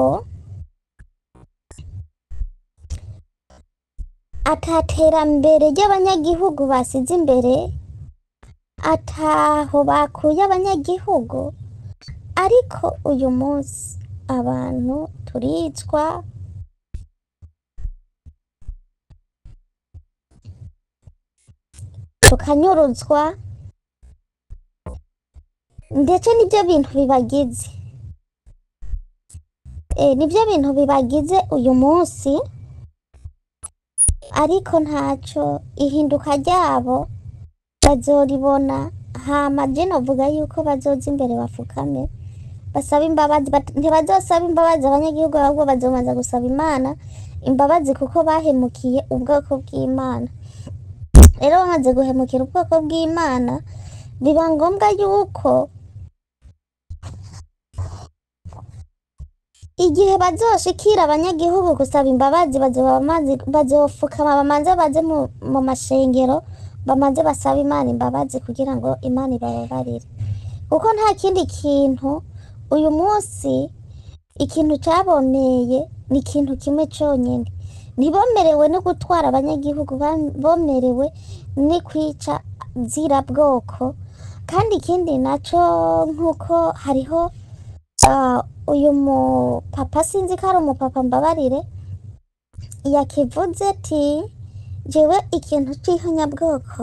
Speaker 6: ataterambere ry'abanyagihugu basize imbere ataho bakuye abanyagihugu ariko uyu munsi abantu turicwa tukanyuruzwa ndetse nibyo bintu bibagize e, nibyo bintu bibagize uyu munsi ariko ntaco ihinduka ryabo bazoribona hama je novuga yuko bazoza imbere bafukame basaba imbabazi bat- ntibazosaba imbabazi abanyagihugu ahubwo bazobanza gusaba imana imbabazi kuko bahemukiye ubwoko bw'imana rero bamaze guhemukira ubwoko bw'imana biba ngombwa yuko igihe bazoshikira abanyagihugu gusaba imbabazi bazoba bamaze- bazofukama bamanze baze mu, mu mashengero bamaze basaba imana imbabazi kugira ngo imana ibababarire kuko nta kindi kintu uyu munsi ikintu cyaboneye ni ikintu kimwe cyonyine ntibomerewe no gutwara abanyagihugu bam- bomerewe ni kwica zira bwoko kandi ikindi nacyo nk'uko hariho ah, uyu mupapa sinzi ko ari umupapa mbabarire yakivuze ati jewe ikintu c'ihonyabwoko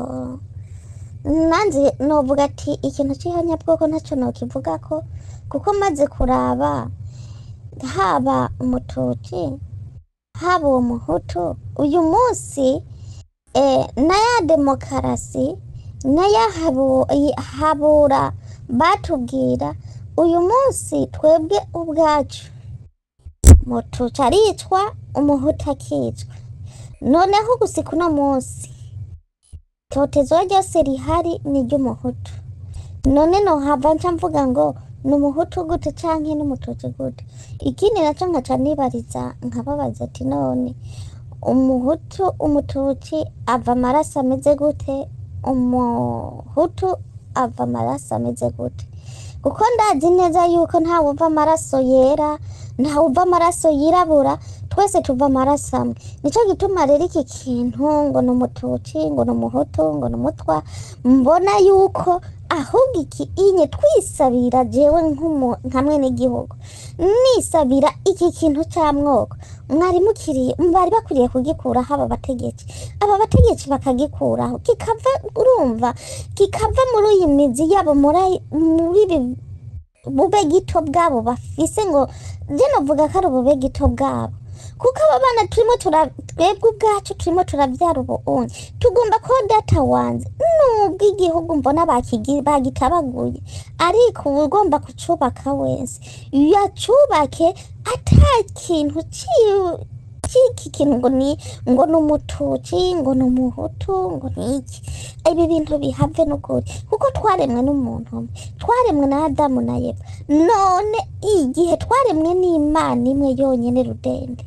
Speaker 6: nanze novuga ati ikintu c'ihonyabwoko ntacyo nokivuga ko kuko maze kuraba haba umututsi haba uwo muhutu uyu munsi eh, na ya demokarasi na ya habu- i- habura batubwira uyu munsi twebwe ubwacu mututsi aricwa umuhutu akicwa noneho gusika uno munsi totezwa ryose rihari ni iry'umuhutu none nohava nca mvuga ngo ni umuhutu gute canke n'umututsi gute ikindi naco nkaca nibariza nkababaza ati none umuhutu umututsi ava amaraso ameze gute umuhutu ava amaraso ameze gute kuko ndazi neza yuko ntawe uva amaraso yera ntawe uva amaraso yirabura twese tuva amaraso amwe nico gituma rero iki kintu ngo ni umututsi ngo ni umuhutu ngo ni umutwa mbona yuko ahubwo iki inye twisabira jewe nk'umu- nka mwene gihugu nisabira iki kintu cy'amwoko mwari mukiriye bari bakwiriye kugikuraho aba bategetsi aba bategetsi bakagikuraho kikava urumva kikava muri iyi mizi yabo muri muri ibi bube gito bwabo bafise ngo je novuga ko ari ubube gito bwabo kuko aba bana turimo tura twebwe ubwacu turimo turavyara ubuunyi tugomba ko data wanze nubwo igihugu mbona bakigi- bagitabaguye ariko uba ugomba kucubaka wese yacubake ata kintu ciwe iki kintu ngo ni ngo ni umutuci ngo ni umuhutu ngo ni iki ibi bintu bihave n'ukuri kuko twaremwe n'umuntu umwe twaremwe na adamu na eva none igihe twaremwe n'imana imwe yonyine rudende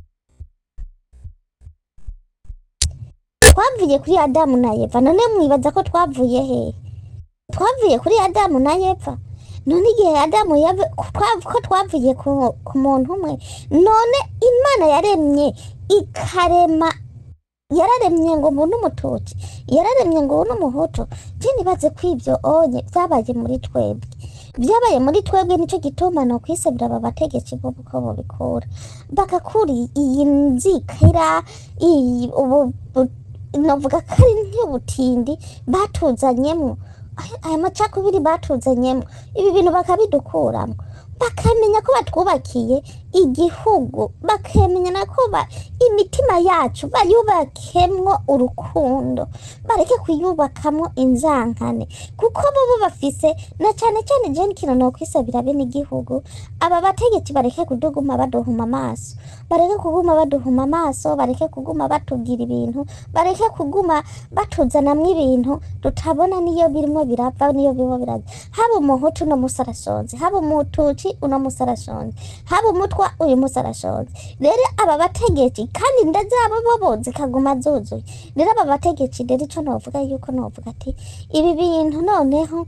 Speaker 6: twavuye kuri adamu na eva none mwibaza ko twavuye hehe twavuye kuri adamu na eva none igihe adamu yave- twa- ko twavuye ku, ku muntu umwe none imana yaremye ikarema yararemye ngo mbone umutuci yararemye ngo ubone umuhutu je nibaze ko ivyo onye vyabaye muri twebwe vyabaye muri twebwe nico gituma no kwisabira aba bategetsi bo uko bobikura bagakura iyi nzikira iyi ubu bu- novuga ko ari nk'ubutindi batuzanyemwo aya- aya macakubiri batuzanyemwo ibi bintu bakabidukuramo bakamenya ko batwubakiye igihugu bakamenya na ko ba- imitima yacu bayubakemwo urukundo bareke kuyubakamwo inzankane kuko bobo bafise na cane cane je n'ikintu nokwisabira bene igihugu aba bategetsi bareke kuduguma baduhuma amaso bareke kuguma baduhuma amaso bareke kuguma batubwira ibintu bareke kuguma batuzanamwo ibintu tutabona niyo birimo birava niyo birimo biraza haba umuhutu uno musi arashonje haba umutuci uno musi arashonje haba umutwa uyu musi arashonje rero aba bategetsi kandi inda zabo bobo zikaguma zuzuye rero aba bategetsi rero ico novuga yuko novuga ati ibi bintu noneho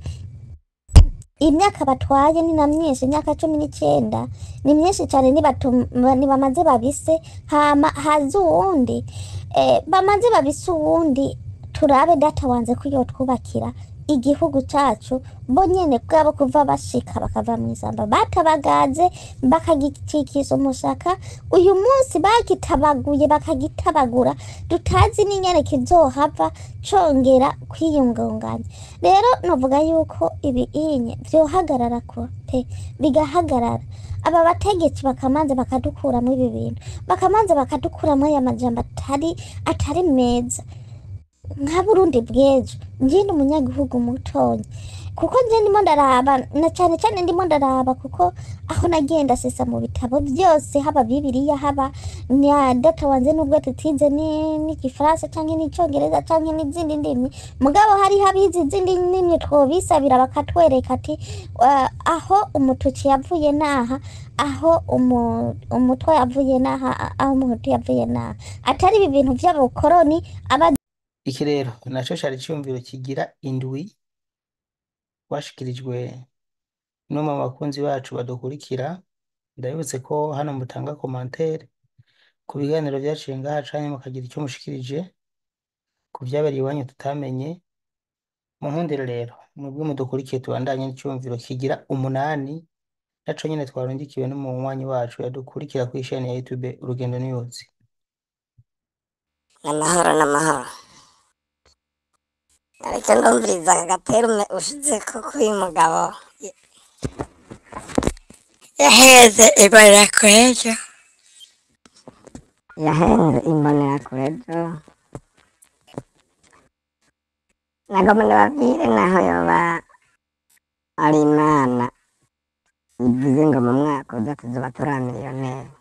Speaker 6: imyaka batwaye ni na myinshi imyaka cumi n'icyenda ni myinshi cyane nibatu- nibamaze babise hama haza uwundi eh, bamaze babise uwundi turabe data wanze ko yotwubakira igihugu cacu bo nyene bwabo kuva bashika bakava mw'isamba batabagaze bakagicikiza umushaka uyu munsi bagitabaguye bakagitabagura tutazi n'inyene kizohava congera kwiyungunganya rero novuga yuko ibi inye vyohagarara ko pe bigahagarara aba bategetsi bakamanza bakadukuramo ibi bintu bakamanza bakadukuramo aya majambo atari atari meza nka burundi bw'ejo njye ni umunyagihugu mutonya kuko njye ndimo ndaraba na cyane cyane ndimo ndaraba kuko aho nagenda sesa mu bitabo byose haba bibiriya haba na data wanze nubwo tutize ni- n'igifaransa cyangwa n'icyongereza cyangwa n'izindi ndimi mugabo hari habizi izindi ndimi twobisabira bakatwereka ati "Ah, aho umutuci yavuye naha aho umu- umutwe yavuye naha aho umuhutu yavuye naha atari ibi bintu by'abakoroni aba
Speaker 1: iki rero naco cari iciyumviro kigira indwi twashikirijwe n'umwe mu bakunzi bacu badukurikira ndabibutse ko hano mutanga komantere ku biganiro vyaciye ngaha canke mukagira icyo mushikirije ku vyabereye iwanyu tutamenye mu nkundire rero mwebwe mudukurikiye tubandanye n'iciyumviro kigira umunani naco nyene twarungikiwe n'umunywanyi wacu yadukurikira kw'isheni ya youtube urugendo news
Speaker 3: n'amahoro n'amahoro ariko ndumviriza aka gaterume ushize ko k'uyu mugabo yaheze imbonerakurejo yaheze imbonerakurejo nagomba ndababwire naho yoba ari imana ivuze ngo mu mwaka uza tuzoba turi miliyoneri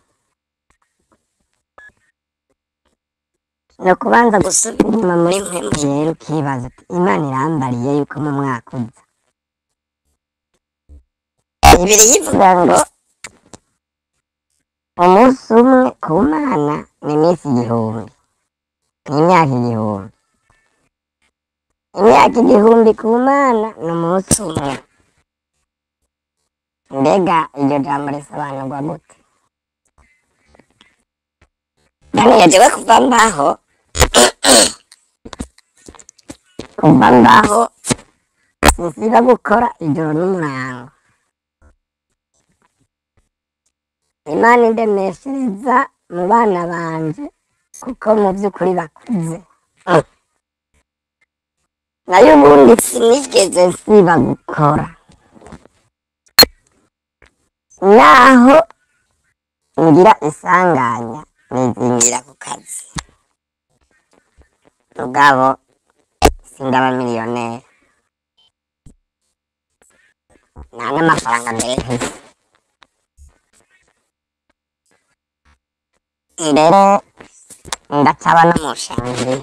Speaker 3: ni ukubanza gusubira inyuma muri mpemu rero ukibaza uti imana irambariye yuko mu mwaka uza ibiri yivuga ngo umunsi umwe ku mana ni iminsi igihumbi ni imyaka igihumbi imyaka igihumbi ku mana ni umunsi umwe mbega iryo jambo risobanurwa gute daniel jewe kuva mbaho kuva mbaho sinsiba gukora ijoro n'umurango imana indemeshereza mu bana banje kuko mu by'ukuri bakuze Mm. nayo ubundi sinigeze nsiba gukora naho ngira isanganya nizingira ku kazi mugabo sindaba miliyoneri nta n'amafaranga mbere mfise mbere ndacaba no mu shangiye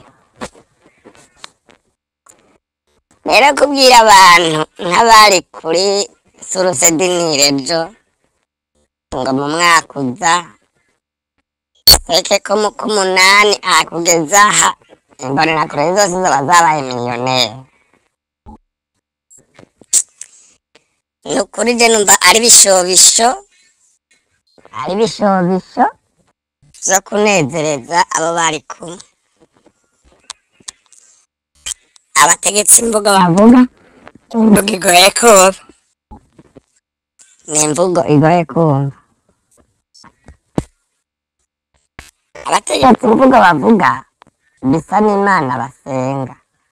Speaker 3: rero kubwira abantu nk'abari kuri surusedinire ejo ngo mu mwaka uza reke ko mu k'umunani akugeza aha imbonerakure zose zoba zabaye miliyoneri ni ukuri je numva ari bishobisho ari bishobisho zo kunezereza abo bari kumwe abategetsi imvugo bavuga imvugo igoye kumva ni imvugo igoye kumva abategetsi imvugo bavuga bisa n'imana basenga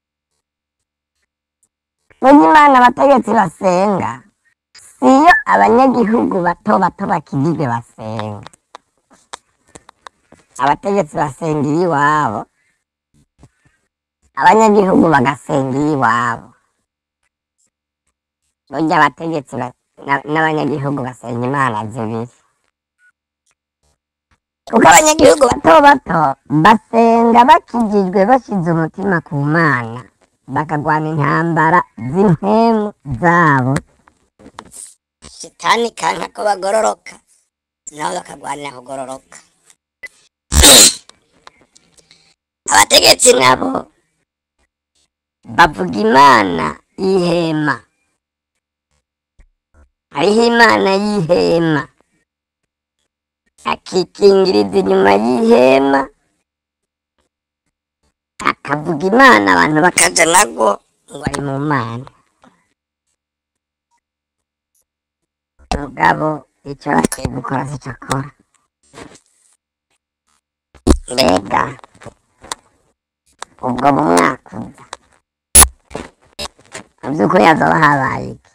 Speaker 3: burya imana abategetsi basenga siyo abanyagihugu bato bato bakijijwe basenga abategetsi basenga iyiwabo abanyagihugu bagasenga iyiwabo burya abategetsi ba- na- n'abanyagihugu basenga imana zibiri kuko abanyagihugu bato bato basenga bakijijwe bashize umutima ku mana bakagwana intambara z'impemu zabo shitani kanka ko bagororoka nabo bakagwanira kugororoka abategetsi nabo bavuga imana y'ihema hariho imana y'ihema akikingiriza inyuma y'ihema akavuga imana abantu bakaja nagwo ngo ari mu mana mugabo icyo bakwiye gukora sico akora mbega ubwo mu mwaka uza mu by'ukuri hazaba habaye iki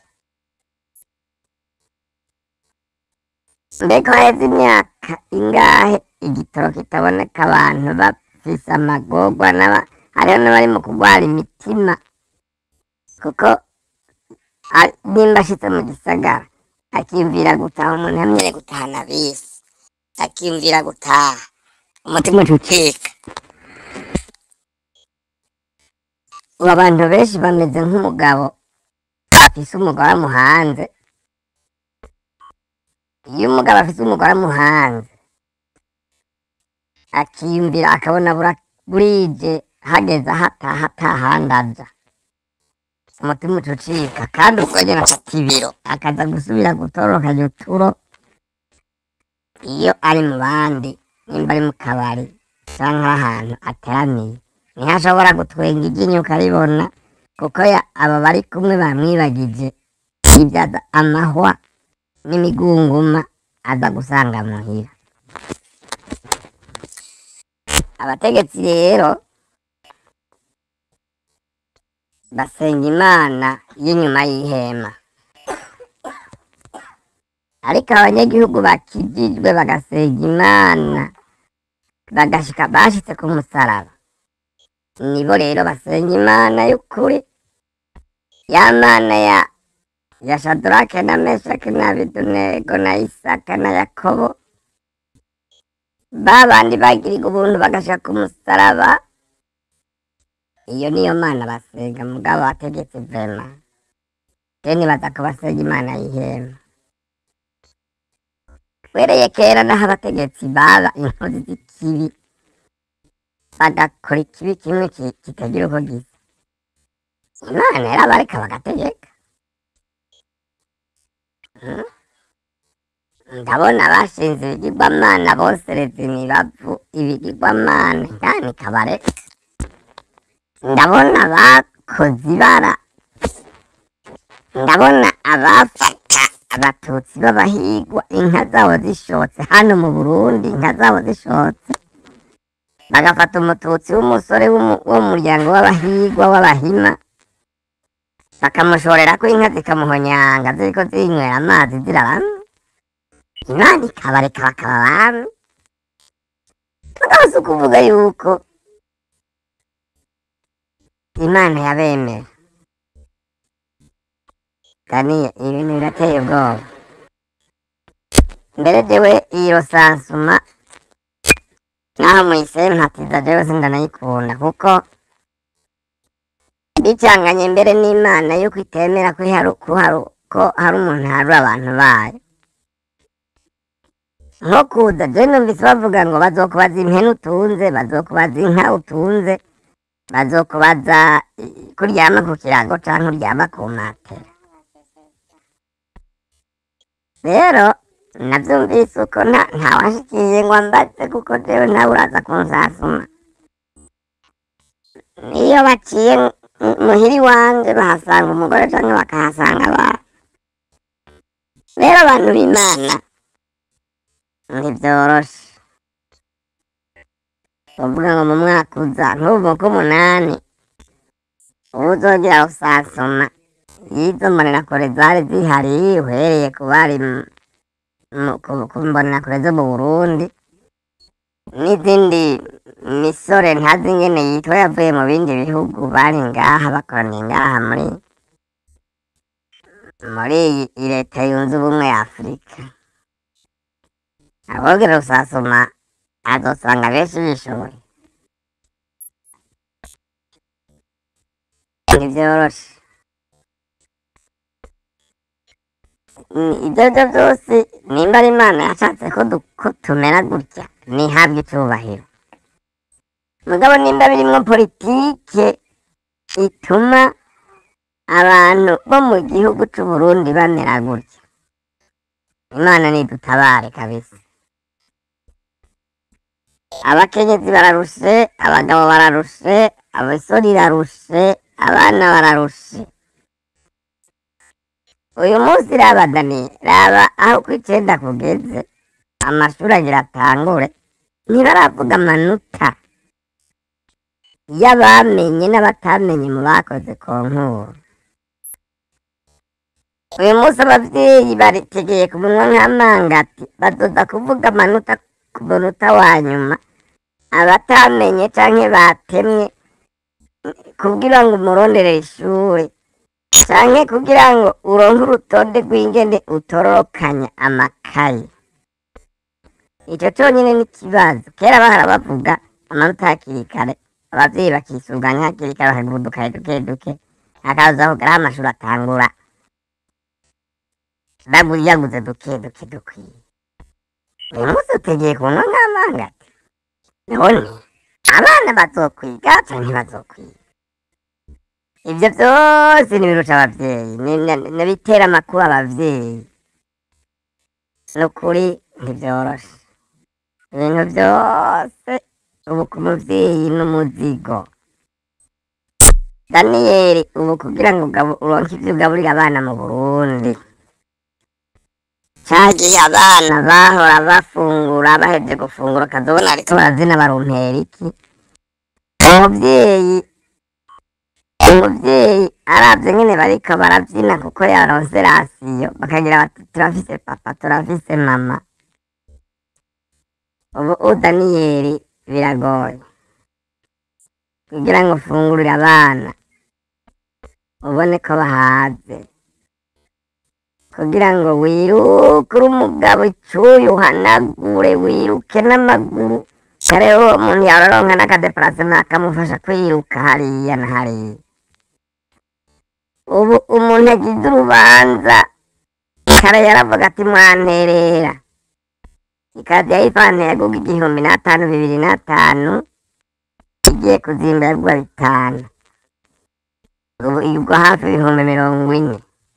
Speaker 3: mbega haheze imyaka ingahe igitoro kitaboneka abantu bafise amagorwa n'aba hariho n'abari mu kugwara imitima kuko a- nimba ashitse mu gisagara akiyumvira gutaha umuntu yamenyere gutahana bisi akiyumvira gutaha umutima ucucika ubu abantu benshi bameze nk'umugabo afise umugore amuhanze iyo umugabo afise umugore amuhanze akiyumvira akabona bura- burije hageze aho ataha atahandi aja umutima ucucika kandi ubwo nyene afata ibiro akaza gusubira gutorokanya uturo iyo ari mu bandi nimba ari mu kabari canke ari ahantu ateramiye niho ashobora gutwenga iryinyo ukaribona kuko ya- aba bari kumwe bamwibagije ibyaza amahwa n'imigunguma aza gusanga muhira abategetsi rero basenga imana y'inyuma y'ihema ariko abanyagihugu bakijijwe bagasenga imana bagashika bashitse ku musaraba nibo rero basenga imana y'ukuri ya mana ya ya shadrake na meshaki na abedunego na isaka na yakobo ba bandi bagiriga ubuntu bagashika ku musaraba iyo niyo mana basenga mugabo wategetse vema teni baza kubasenga imana y'ihema wereye kera naho abategetsi baba inkozi z'ikibi bagakora ikibi kimwe ki- kitagira uko gisa imana yarabareka bagategeka Hmm? ndabona bashinze ibigirwamana bosereza imibavu ibigirwamana kandi kabareka ndabona bakoze ibara ndabona abafata abatutsi b'abahigwa inka zabo zishotse hano mu burundi inka zabo zishotse bagafata umututsi w'umusore w'umu- wo mu muryango w'abahigwa w'abahima bakamushorera ko inka zikamuhonyanga ziriko zinywera amazi ziraramye imana ikabareka bakaba abami mugabo si ukuvuga yuko imana yabemera daniye ibintu birateye ubwoba mbere jewe iyo sansuma naho muyiseye mpatiza jewe sindanayikunda kuko bicanganye mbere n'imana yuko itemera ko hari ko hari ko hari umuntu harura abantu bayo nko kuza je numvise bavuga ngo bazokubaza impene utunze bazokubaza inka utunze bazokubaza i- kuryama ku kirago canke uryama ku matera rero navyumvise uko nta ntawashikiye ngo ambaze kuko jewe nawe uraza kunsasuma iyo baciye mu- muhiri wanje bahasanga umugore canke bakahasanga abana rero abantu b'imana ntibyoroshe uvuga ngo mu mwaka uza nk'ubu k'umunani ubu uzongera usasuma y'izo mbonerakure zari zihari uhereye ku bari mu- mu- ku- ku mbonerakure zo mu burundi n'izindi misore ntazi ingene yitwa yavuye mu bindi bihugu bari ngaha bakoraniye ngaha muri muri iyi iyi leta yunze ubumwe ya afurika abogera rusasuma azosanga benshi bishoboye ntibyoroshe Mm, ibyo byo byose nimba ari imana yashatse ko du- ko tumera gutya ntihabwe icyubahiro mugabo nimba birimwo politike ituma abantu bo mu gihugu c'u Burundi bamera gutya imana nidutabare kabisa abakenyezi bararushe abagabo bararushe abasore irarushe abana bararushe uyu munsi raba dani raba aho ku icenda kugeze amashuri agira atangure ntibaravuga amanota y'abamenye n'abatamenye mu bakoze konkuru uyu munsi abavyeyi baritegeye ku munwa nk'amangati bazoza kuvuga amanota ku munota wa nyuma abatamenye canke batemwe kugira ngo umurondere ishure canke kugira ngo uronke urutonde rw'ingene utororokanya amakaye ico conyene ni ikibazo kera bahora bavuga amanota hakiri kare abavyeyi bakisuganya hakiri kare bakagura udukaye duke duke hakaza kugeraho amashuri atangura bagura yaguze duke duke dukwiye uyu munsi utegeye kunywa nk'amangati none abana bazokwiga canke bazokwiga ibyo byose nibirusha abavyeyi ni- ni- nibitera amakuba abavyeyi ni ukuri ntibyoroshe ibintu byose ubu ku muvyeyi n'umuzigo daniyeli ubu kugira ngo ugabu- uronke ivyo ugaburira abana mu burundi cagiye abana bahora bafungura baheje gufungura ukazobona ariko barazina barumpera iki umuvyeyi umuvyeyi aravye nyene bariko baravyina kuko yaronse rasiyo bakagira bati turafise papa turafise mama ubu u daniyeli biragoye kugira ngo ufungurire abana ubone ko bahaze kugira ngo wiruke uri umugabo icuye uhanagure wiruke n'amaguru kare uwo muntu yaroronka n'akadeparasema akamufasha kwiruka hariya na hariya ubu umuntu agize urubanza kare yaravuga ati mwanterera ikazi yayipanteye yaguga igihumbi n'atanu bibiri n'atanu igiye kuzimba yagwa bitanu ubu igwa hafi ibihumbi mirongo ine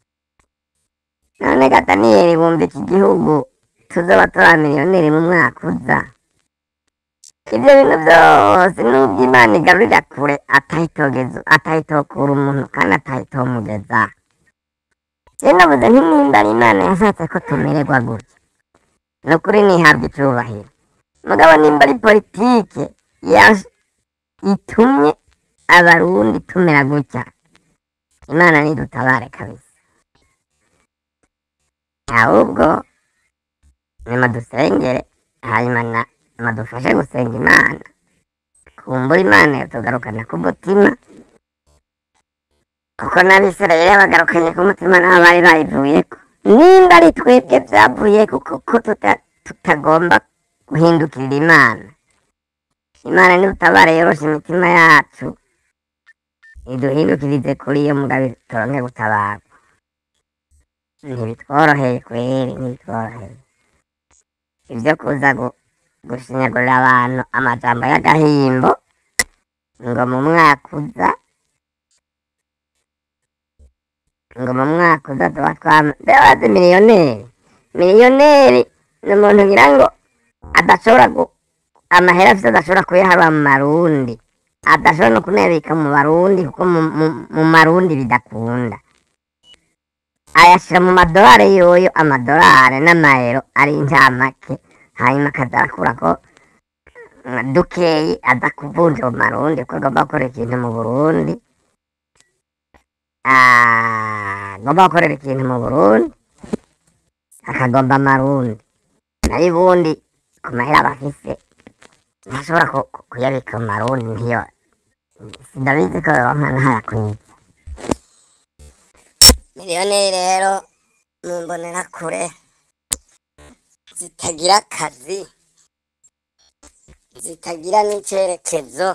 Speaker 3: none gataniyeri bumva iki gihugu tuzoba turi miliyoneri mu mwaka uza ibyo bintu byose nubwo imana igarurira kure atahitogeza atahitokura umuntu kandi atahitomugeza je navuze nti nimba ari imana yashatse ko tumererwa gutya ni ukuri nihabwa icubahiro mugabo nimba ari politike yaje itumye abarundi tumera gutya imana nidutabare kabisa ahubwo nimadusengere hanyuma na- nimadufashe gusenga imana kumbura imana yatugarukana ku mutima kuko n'abisirayeli bagarukanye ku mutima nabo bari bayivuyeko nimba ari twebwe byavuyeko kuko tuta- tutagomba guhindukirira imana imana nidutabare yoroshe imitima yacu iduhindukirize kuri iyo mugabe turonke gutabarwa ntibitworoheye kweri ntibitworoheye ibyo kuza gu- gushinyagurira abantu amajambo y'agahimbo ngo mu mwaka uza ngo mu mwaka uza tuba twama ndabazi miliyoneri miliyoneri ni umuntu ngira ngo adashobora gu amahera afite adashobora kuyaharura mu marundi adashobora no kunabika mu barundi kuko mu, mu, mu marundi bidakunda ayashyira mu madolari yoyo amadolari n'amayero ari incamake hanyuma akaza arakurako mm, dukeyi aza kuvunja mu marundi kuko agomba gukora ikintu mu burundi Ah, agomba gukorera ikintu mu burundi akagomba amarundi nayo ubundi ku mahera aba afise ntashobora ku- ku- kuyabika mu marundi ntiyo ndabizi ko yoronka ntayakwiye miliyoneri rero mu mbonerakure zitagira akazi zitagira n'icerekezo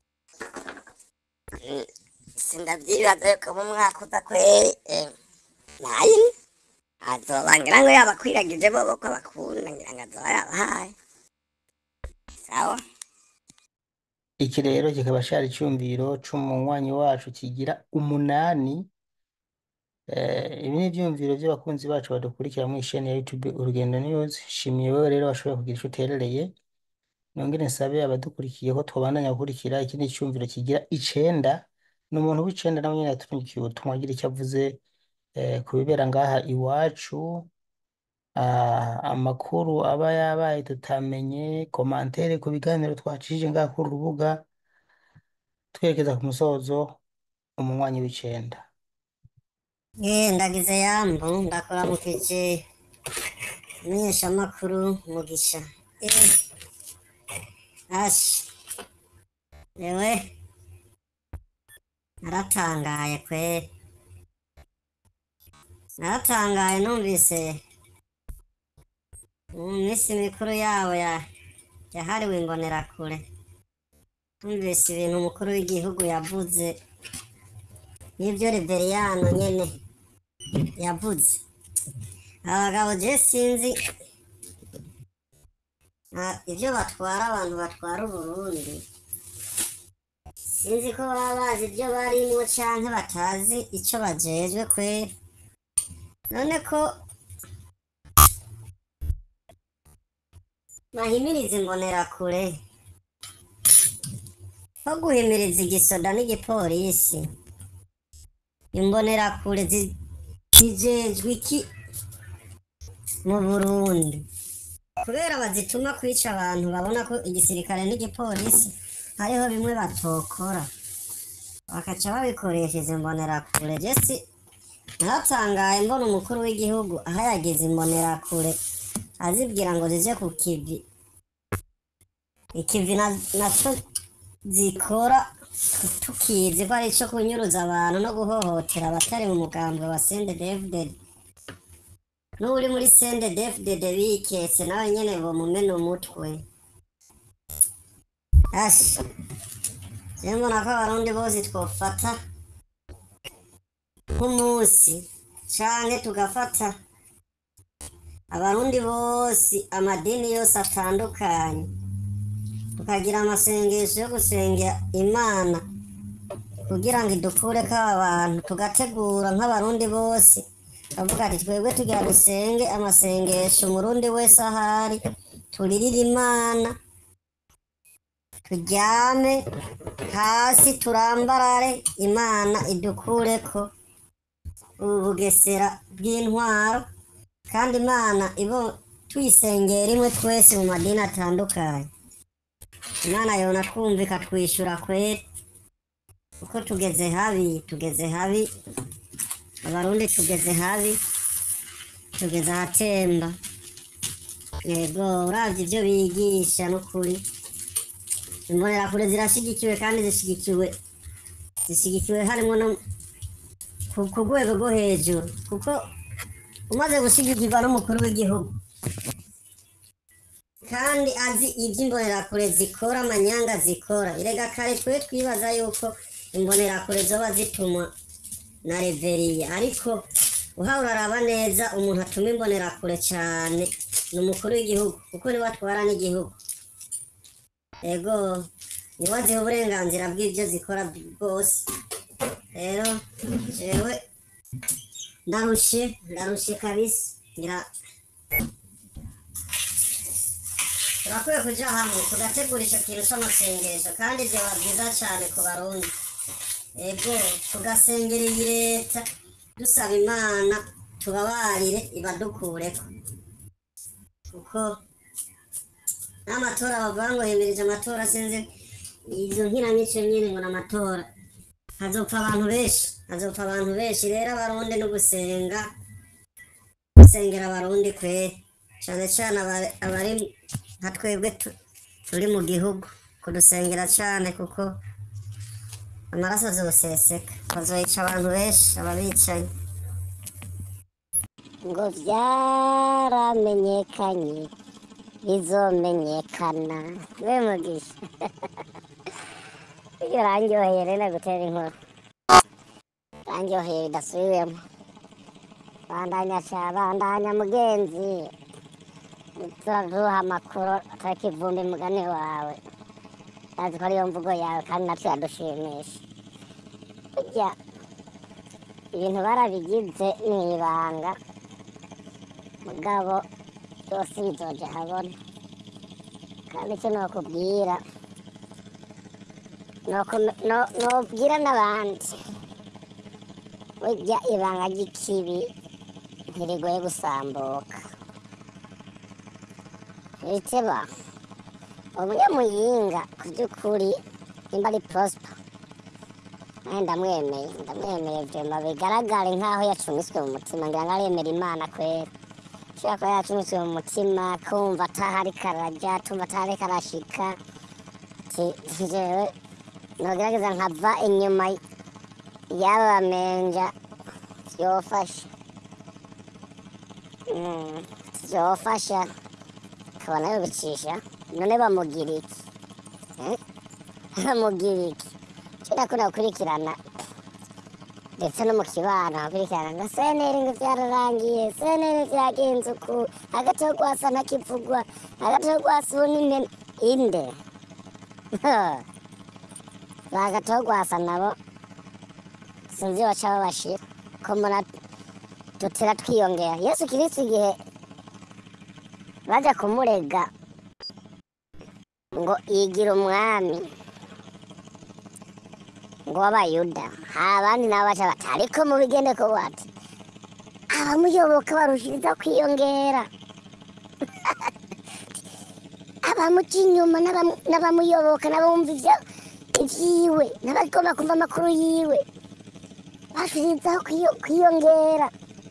Speaker 3: Mm, sindavyibaza yuko mu mwaka uza kweri eh, nayi azoba ngira ngo yabakwiragije bobo ko bakunda ngira ngo azoba yabahaye sawa
Speaker 1: iki rero kikaba cari icumviro c'umunywanyi wacu kigira umunani Eh, ibi ni ivyumviro vy'abakunzi bacu badukurikira mw'isheni ya YouTube Urugendo News shimiye wewe rero washoboye kugira ico uterereye nongere nsabe abadukurikiye ko twobandanya gukurikira ikindi cumviro kigira icenda ni umuntu w'icenda nawe nyene yaturungikiye ubutumwa agira icyo avuze eh, ku bibera ngaha iwacu ah, amakuru aba yabaye tutamenye komantere ku biganiro twacishije ngaha kuri urubuga twerekeza ku musozo umunywanyi w'icenda
Speaker 3: Eh, ndagize yambu ndakuramukije menyeshamakuru mugisha Eh, ashi yewe naratangaye kweri naratangaye numvise mu minsi mikuru yabo ya yahariwe imbonerakure numvise ibintu umukuru w'igihugu yavuze n'ibyo Reveriyano nyene yavuze abagabo je sinzi nta- ibyo batwara abantu batwara uburundi sinzi ko baba bazi ibyo barimwo canke batazi ico bajejwe kwera none ko bahimiriza imbonerakure ko guhimiriza igisoda n'igipolisi imbonerakure zi- zijejwe iki mu burundi kubera bazituma kwica abantu babona ko igisirikare n'igipolisi hariho bimwe batokora bakaca babikoresha izi imbonerakure jesi naratangaye mbona umukuru w'igihugu aho yagize imbonerakure azibwira ngo zije ku kivi ikivi na- naco zikora tukizi ko ari ico kunyuruza abantu no guhohotera abatari mu mugambwe wa sende devded n'uri muri sende devded biketse nawe nyene bomumena umutwe asha je mbona ko abarundi bose twofata nk'umunsi canke tugafata abarundi bose amadini yose atandukanye tukagira amasengesho yo gusengera imana kugira ngo idukureko aba bantu tugategura nk'abarundi bose bavuga ati twebwe tugira dusenge amasengesho umurundi wese ahari turirire imana turyame hasi turambarare imana idukureko ubu bugesera bw'intwaro kandi imana ibo tuyisengera imwe twese mu madini atandukanye imana yona twumva ikatwishyura kweri kuko tugeze habi tugeze habi abarundi tugeze habi tugeze ahatemba yego uravye ivyo bigisha n'ukuri imbonerakure zirashigikiwe kandi zishigikiwe zishigikiwe harimo no ku ku rwego rwo hejuru kuko umaze gushigikirwa n'umukuru w'igihugu kandi azi ibyo imbonerakure zikora amanyanga zikora erega kare twe twibaza yuko imbonerakure zoba zitumwa na reveriye ariko uhawe uraraba neza umuntu atuma imbonerakure cyane ni umukuru w'igihugu kuko niwe atwara n'igihugu ego niwe aziha uburenganzira bw'ibyo zikora bwose rero jewe ndarushe ndarushe kabisa ngira turakwiye kuja hamwe tugategura ico kintu c'amasengesho kandi vyoba vyiza cane ku barundi ego tugasengera iyi leta dusaba imana tubabarire ibadukureko kuko n'amatora bavuga ngo hemirije amatora sinzi izo nkiranyico nyine ngo n'amatora hazopfa abantu benshi hazopfa abantu benshi rero abarundi no gusenga gusengera abarundi kweri cane cane abari- abari nka twebwe tu- turi mu gihugu kudusengera cane kuko amaraso azoseseka bazoyica abantu benshi ababicaye
Speaker 5: ngo byaramenyekanye bizomenyekana we mugisha iyo urangyoheye rero gutera inkuru urangyoheye bidasubiwemo bandanya ca bandanya mugenzi turaduha amakuru atariko ivumbi mugani wawe azi ko ariyo mvugo yawe kandi natwe yadushimisha burya ibintu barabigize ni ibanga mugabo byose bizoja habona kandi icyo nokubwira noku- no- nobwira n'abandi burya ibanga ry'ikibi ntirigoye gusambuka riteba umunyamuyinga ku by'ukuri nimba ari prosper nawe ndamwemeye ndamwemeye vyema bigaragare nk'aho yacumiswe mu mutima ngira ngo aremera imana kwera ashobora kuba yacumiswe mu mutima kumva atahari karaja tumva atahari karashika Ti- jewe nogerageza nkava inyuma y'aba bamenja vyofasha Mm, vyofasha kabona yobicisha none bamugira iki Eh? bamugira iki cyo nakunda gukurikirana ndetse no mu kibano hakurikirana ngo seneri ngo byararangiye seneri byagenze uku hagati yo gwasa ntakivugwa hagati yo gwasa ubu n'impene inde hagati yo gwasa nabo sinzi baca babashira ko mbona dutera twiyongera yesu kirisi igihe baja kumurega ngo yigira umwami ngo w'abayuda abandi nabo baca bati ariko mubigende ko bati abamuyoboka barushiriza kwiyongera abamuca inyuma n'abamu- n'abamuyoboka n'abumva ivyo ivyiwe n'abagomba kumva amakuru yiwe bashirizaho kwiyo- kwiyongera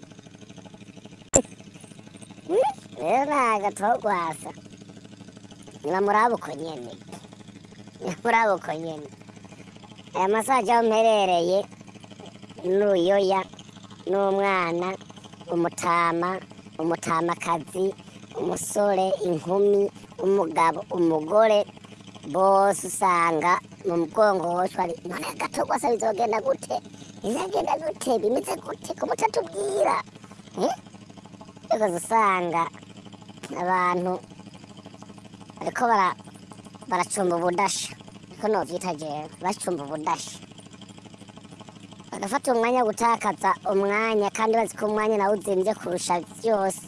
Speaker 5: Hmm? rero ntago twogwasa nibamuraba uko nyene nibamuraba uko nyene aya masaje aho mperereye n'uruyoya n'umwana umutama umutamakazi umusore inkumi umugabo umugore bose usanga mu mugongo wose ari none agatogwasa bizogenda gute bizagenda gute bimeze gute ko mutatubwira Eh? ugaza usanga abantu bariko bara baracumba ubudasha niko novyita jewe bacumba ubudasha bagafata umwanya wo gutakaza umwanya kandi bazi ko umwanya nawe uzimvye kurusha vyose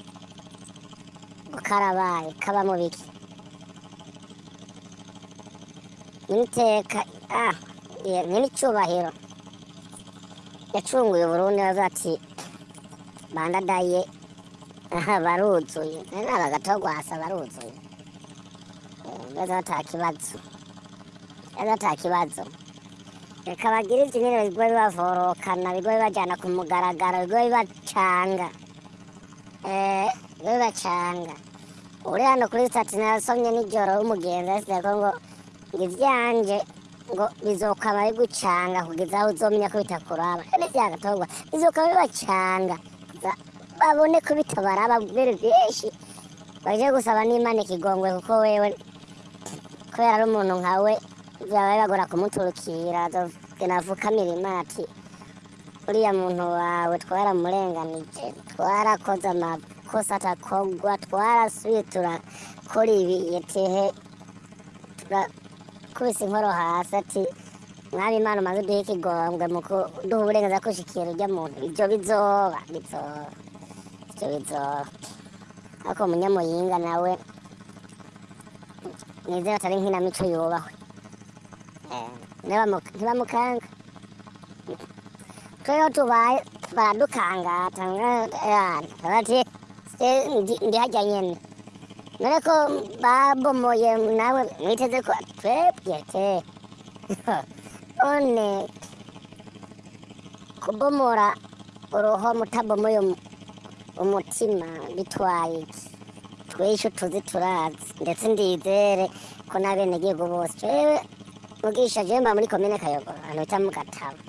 Speaker 5: ngo karabaye kaba mu biki n'iteka ah ye- n'icubahiro yacunguye uburundi bavuga ati bandadaye aha baruzuye nari abagatogwasa baruzuye neza ata kibazo neza ata kibazo reka bagire ivyo nyene bigoye bibavorokana bigoye bibajana ku mugaragaro bigoye bibacanga eh bigoye bibacanga
Speaker 3: uri hano kuri sitati nasomye nijoro w'umugenzi yasize ko ngo ngo ivyanje ngo bizokaba bigucanga kugeza aho uzomenya ko bitakuraba kandi vyagatorwa bizokaba bibacanga Za- babone ko bitabaraba bere vyinshi baje gusaba n'imana ikigongwe kuko wewe kubera ari umuntu nkawe byaba bibagora kumuturukira azogena avukamira imana ati uriya muntu wawe twaramurenganije twarakoze amakosa atakogwa twarasuye turakora ibi yetehe turakubise inkoro hasi ati mwaba imana umaze uduhe ikigongwe mu kuduha uburenganzira kushikira urya muntu ibyo bizoba bizoba ibyo bizoba ariko umunyamuyinga nawe nizera atari nkinamico yubahwe Eh, ntibamu- ntibamukanga tweho tubaye baradukangata bati ndi hajya nyene none ko babomoye nawe mwiteze ko twebwe te one kubomora uruho mutabomoye umu- umutima bitwaye iki tweshe tuzi turazi ndetse ndizere ko n'abenegihugu bose twewe mugisha jemba muri komine kayogoro ahantu bita mu gatabo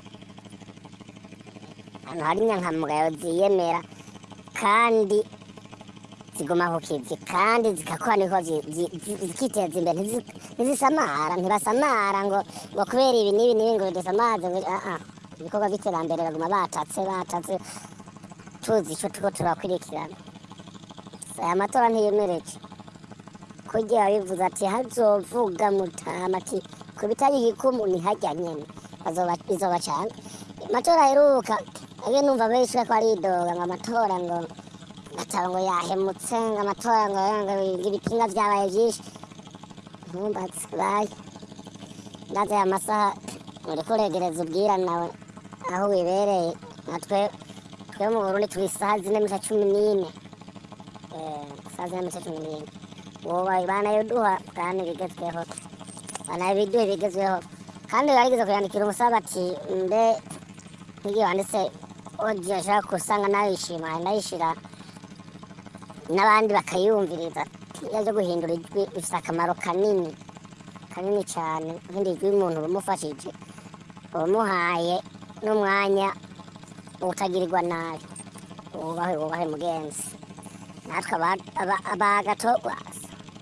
Speaker 3: ahantu hari inyankamugayo ziyemera kandi ziguma ku kivi kandi zigakora niko zi- zi- zi- zikiteza imbere ntizi- ntizisamara ntibasamara ngo ngo kubera ibi n'ibi n'ibi ngo bidusamaze ngo ah ah ibikorwa by'iterambere baguma batatse batatse tuzi ico turiko turakurikirana aya matora ntiyemereje kurya bivuze ati hazovuga mutama ati ku bitari igikumu ntihajya nyene bazoba- bizobacanga amatora aheruka age numva benshi ko aridoga ngo amatora ngo ataba ngo yahemutse ngo amatora ngo ngo ibipinga vyabaye vyinshi ntumbaze baye ndaze aya masaha uriko uregereza ubwira nawe aho wibereye natwe twe mu burundi turi isaha zine n'iminota cumi n'ine Eh, isaha zine n'iminota cumi n'ine woba banayoduha kandi bigezweho banabiduha bigezweho kandi barigeze kuyandikira umusaba ati mbe nk'igihe wanditse odiyo ashaka kusanga nayishima nayishira n'abandi bakayumviriza iyo byo guhindura ijwi bifite akamaro kanini kanini cyane nk'indi ijwi umuntu umufashije umuhaye n'umwanya utagirirwa nabi wubahe wubahe mugenzi natwe aba- aba- abagatogwasa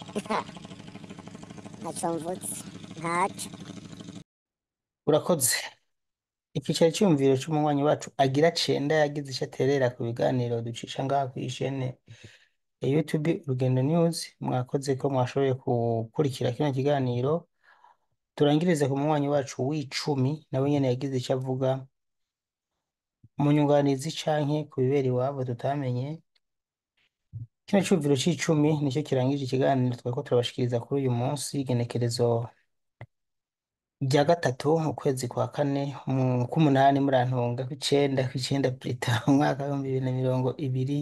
Speaker 3: ntacyo mvutse ntacyo
Speaker 1: urakoze icyicaro cyiyumviro cy'umunywanyi wacu agira cenda yagize icyo aterera ku biganiro ducisha ngaha ku ishene ya YouTube Urugendo News mwakoze ko mwashoboye gukurikira kino kiganiro turangirize ku munywanyi wacu w'icumi nawe nyene yagize icyo avuga mu nyunganizi canke ku bibera iwabo tutamenye kino cumviro c'icumi nicyo kirangije ikiganiro twariko turabashikiriza kuri uyu munsi igenekerezo rya gatatu ukwezi kwa kane mu k'umunani murantunga kw'icenda kw'icenda Brita umwaka w'ibihumbi bibiri na mirongo ibiri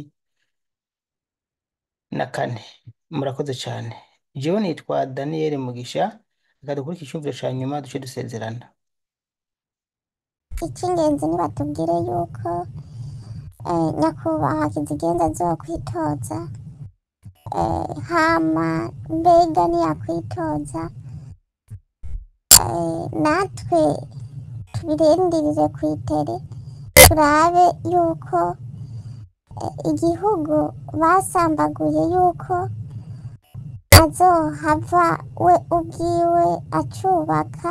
Speaker 1: na kane murakoze cane jewe nitwa Daniel Mugisha reka dukurikire icumviro ca nyuma duce dusezerana
Speaker 2: icy'ingenzi nibatubwire yuko eh, nyakubahwa kizigenza azokwitoza eh, hama mbega niyakwitoza eh, natwe tubirindirire ku itere turabe yuko eh, igihugu basambaguye yuko azohava we ubwiwe acubaka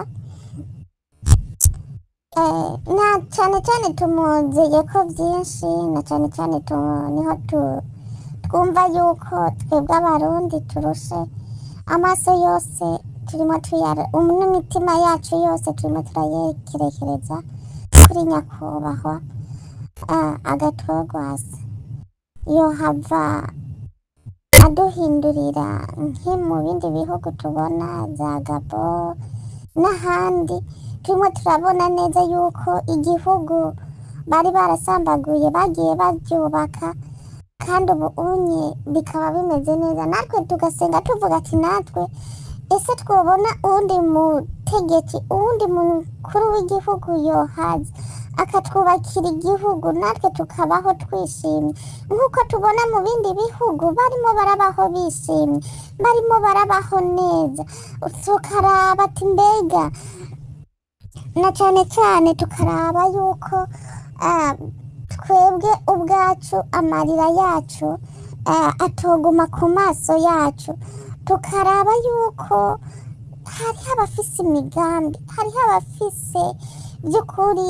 Speaker 2: Eh, na cyane cyane tumuziye ko byinshi na cyane cyane tu- niho tu- twumva yuko twebwe abarundi turushe amaso yose turimo tuyara um, n'imitima yacu yose turimo turayekerekereza kuri nyakubahwa uh, agatogwasa yohava aduhindurira nki mu bindi bihugu tubona za gabo n'ahandi turimo turabona neza yuko igihugu bari barasambaguye bagiye babyubaka kandi ubu unye bikaba bimeze neza natwe tugasenga tuvuga ati natwe ese twabona uwundi mute butegetsi uwundi mukuru w'igihugu yohaza akatwubakira igihugu natwe tukabaho twishimye nk'uko tubona mu bindi bihugu barimo barabaho bishimye barimo barabaho neza tukaraba ati mbega na cyane cyane tukaraba yuko ah, twebwe ubwacu amarira yacu ah, atoguma ku maso yacu tukaraba yuko hariho abafise imigambi hariho abafise by'ukuri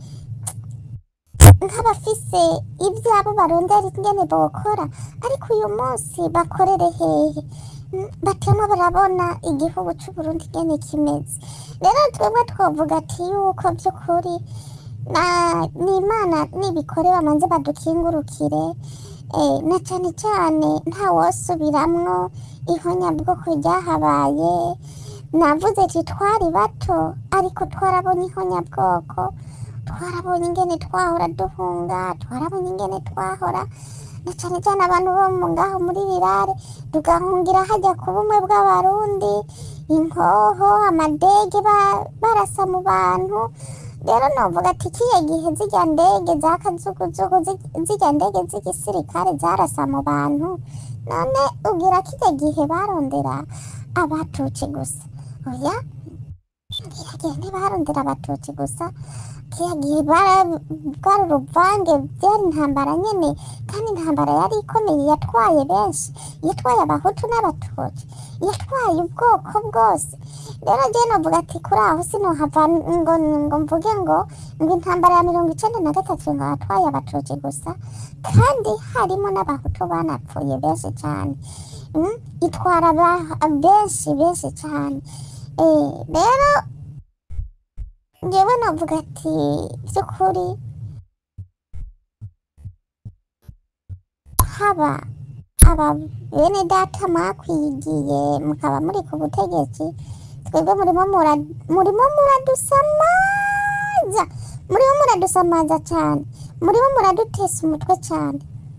Speaker 2: nk'abafise ibyabo barondera ingene bokora ariko uyu munsi bakorere hehe Mm, batema barabona igihugu c'uburundi ingene kimeze rero twebwe twovuga ati yuko by'ukuri na- n'imana nibikore bamanze badukingurukire eh, na cyane cyane nta wosubiramwo ihonyabwoko ryahabaye navuze ati twari bato ariko twarabonye ihonyabwoko twarabonye ingene twahora duhunga twarabonye ingene twahora na cyane cyane abantu bo mu ngaho muri rirare tugahungira hajya ku bumwe bw'abarundi inkoho amadege ba- barasa mu bantu rero novuga ati kiye gihe zirya ndege za kazuguzugu zi- zirya ndege z'igisirikare zarasa mu bantu none ugira kiye gihe barondera abatutsi gusa oya kiya gihe ntibarondera abatutsi gusa kiya gihe bara- bwari uruvange byari intambara nyene kandi intambara yari ikomeye yatwaye benshi yatwaye abahutu n'abatutsi yatwaye ubwoko bwose rero jye novuga ati kuri aho sinohava ngo ngo mvuge ngo ngo intambara ya mirongo icenda na gatatu ngo yatwaye abatutsi gusa kandi harimo n'abahutu banapfuye benshi cyane Mm, itwara aba- benshi benshi cyane Eh, rero njyewe navuga ati by'ukuri haba aba bene data mwakwigiye mukaba muri ku butegetsi twebwe murimo mura- murimo muradusamaza murimo muradusamaza cyane murimo muradutesa umutwe cyane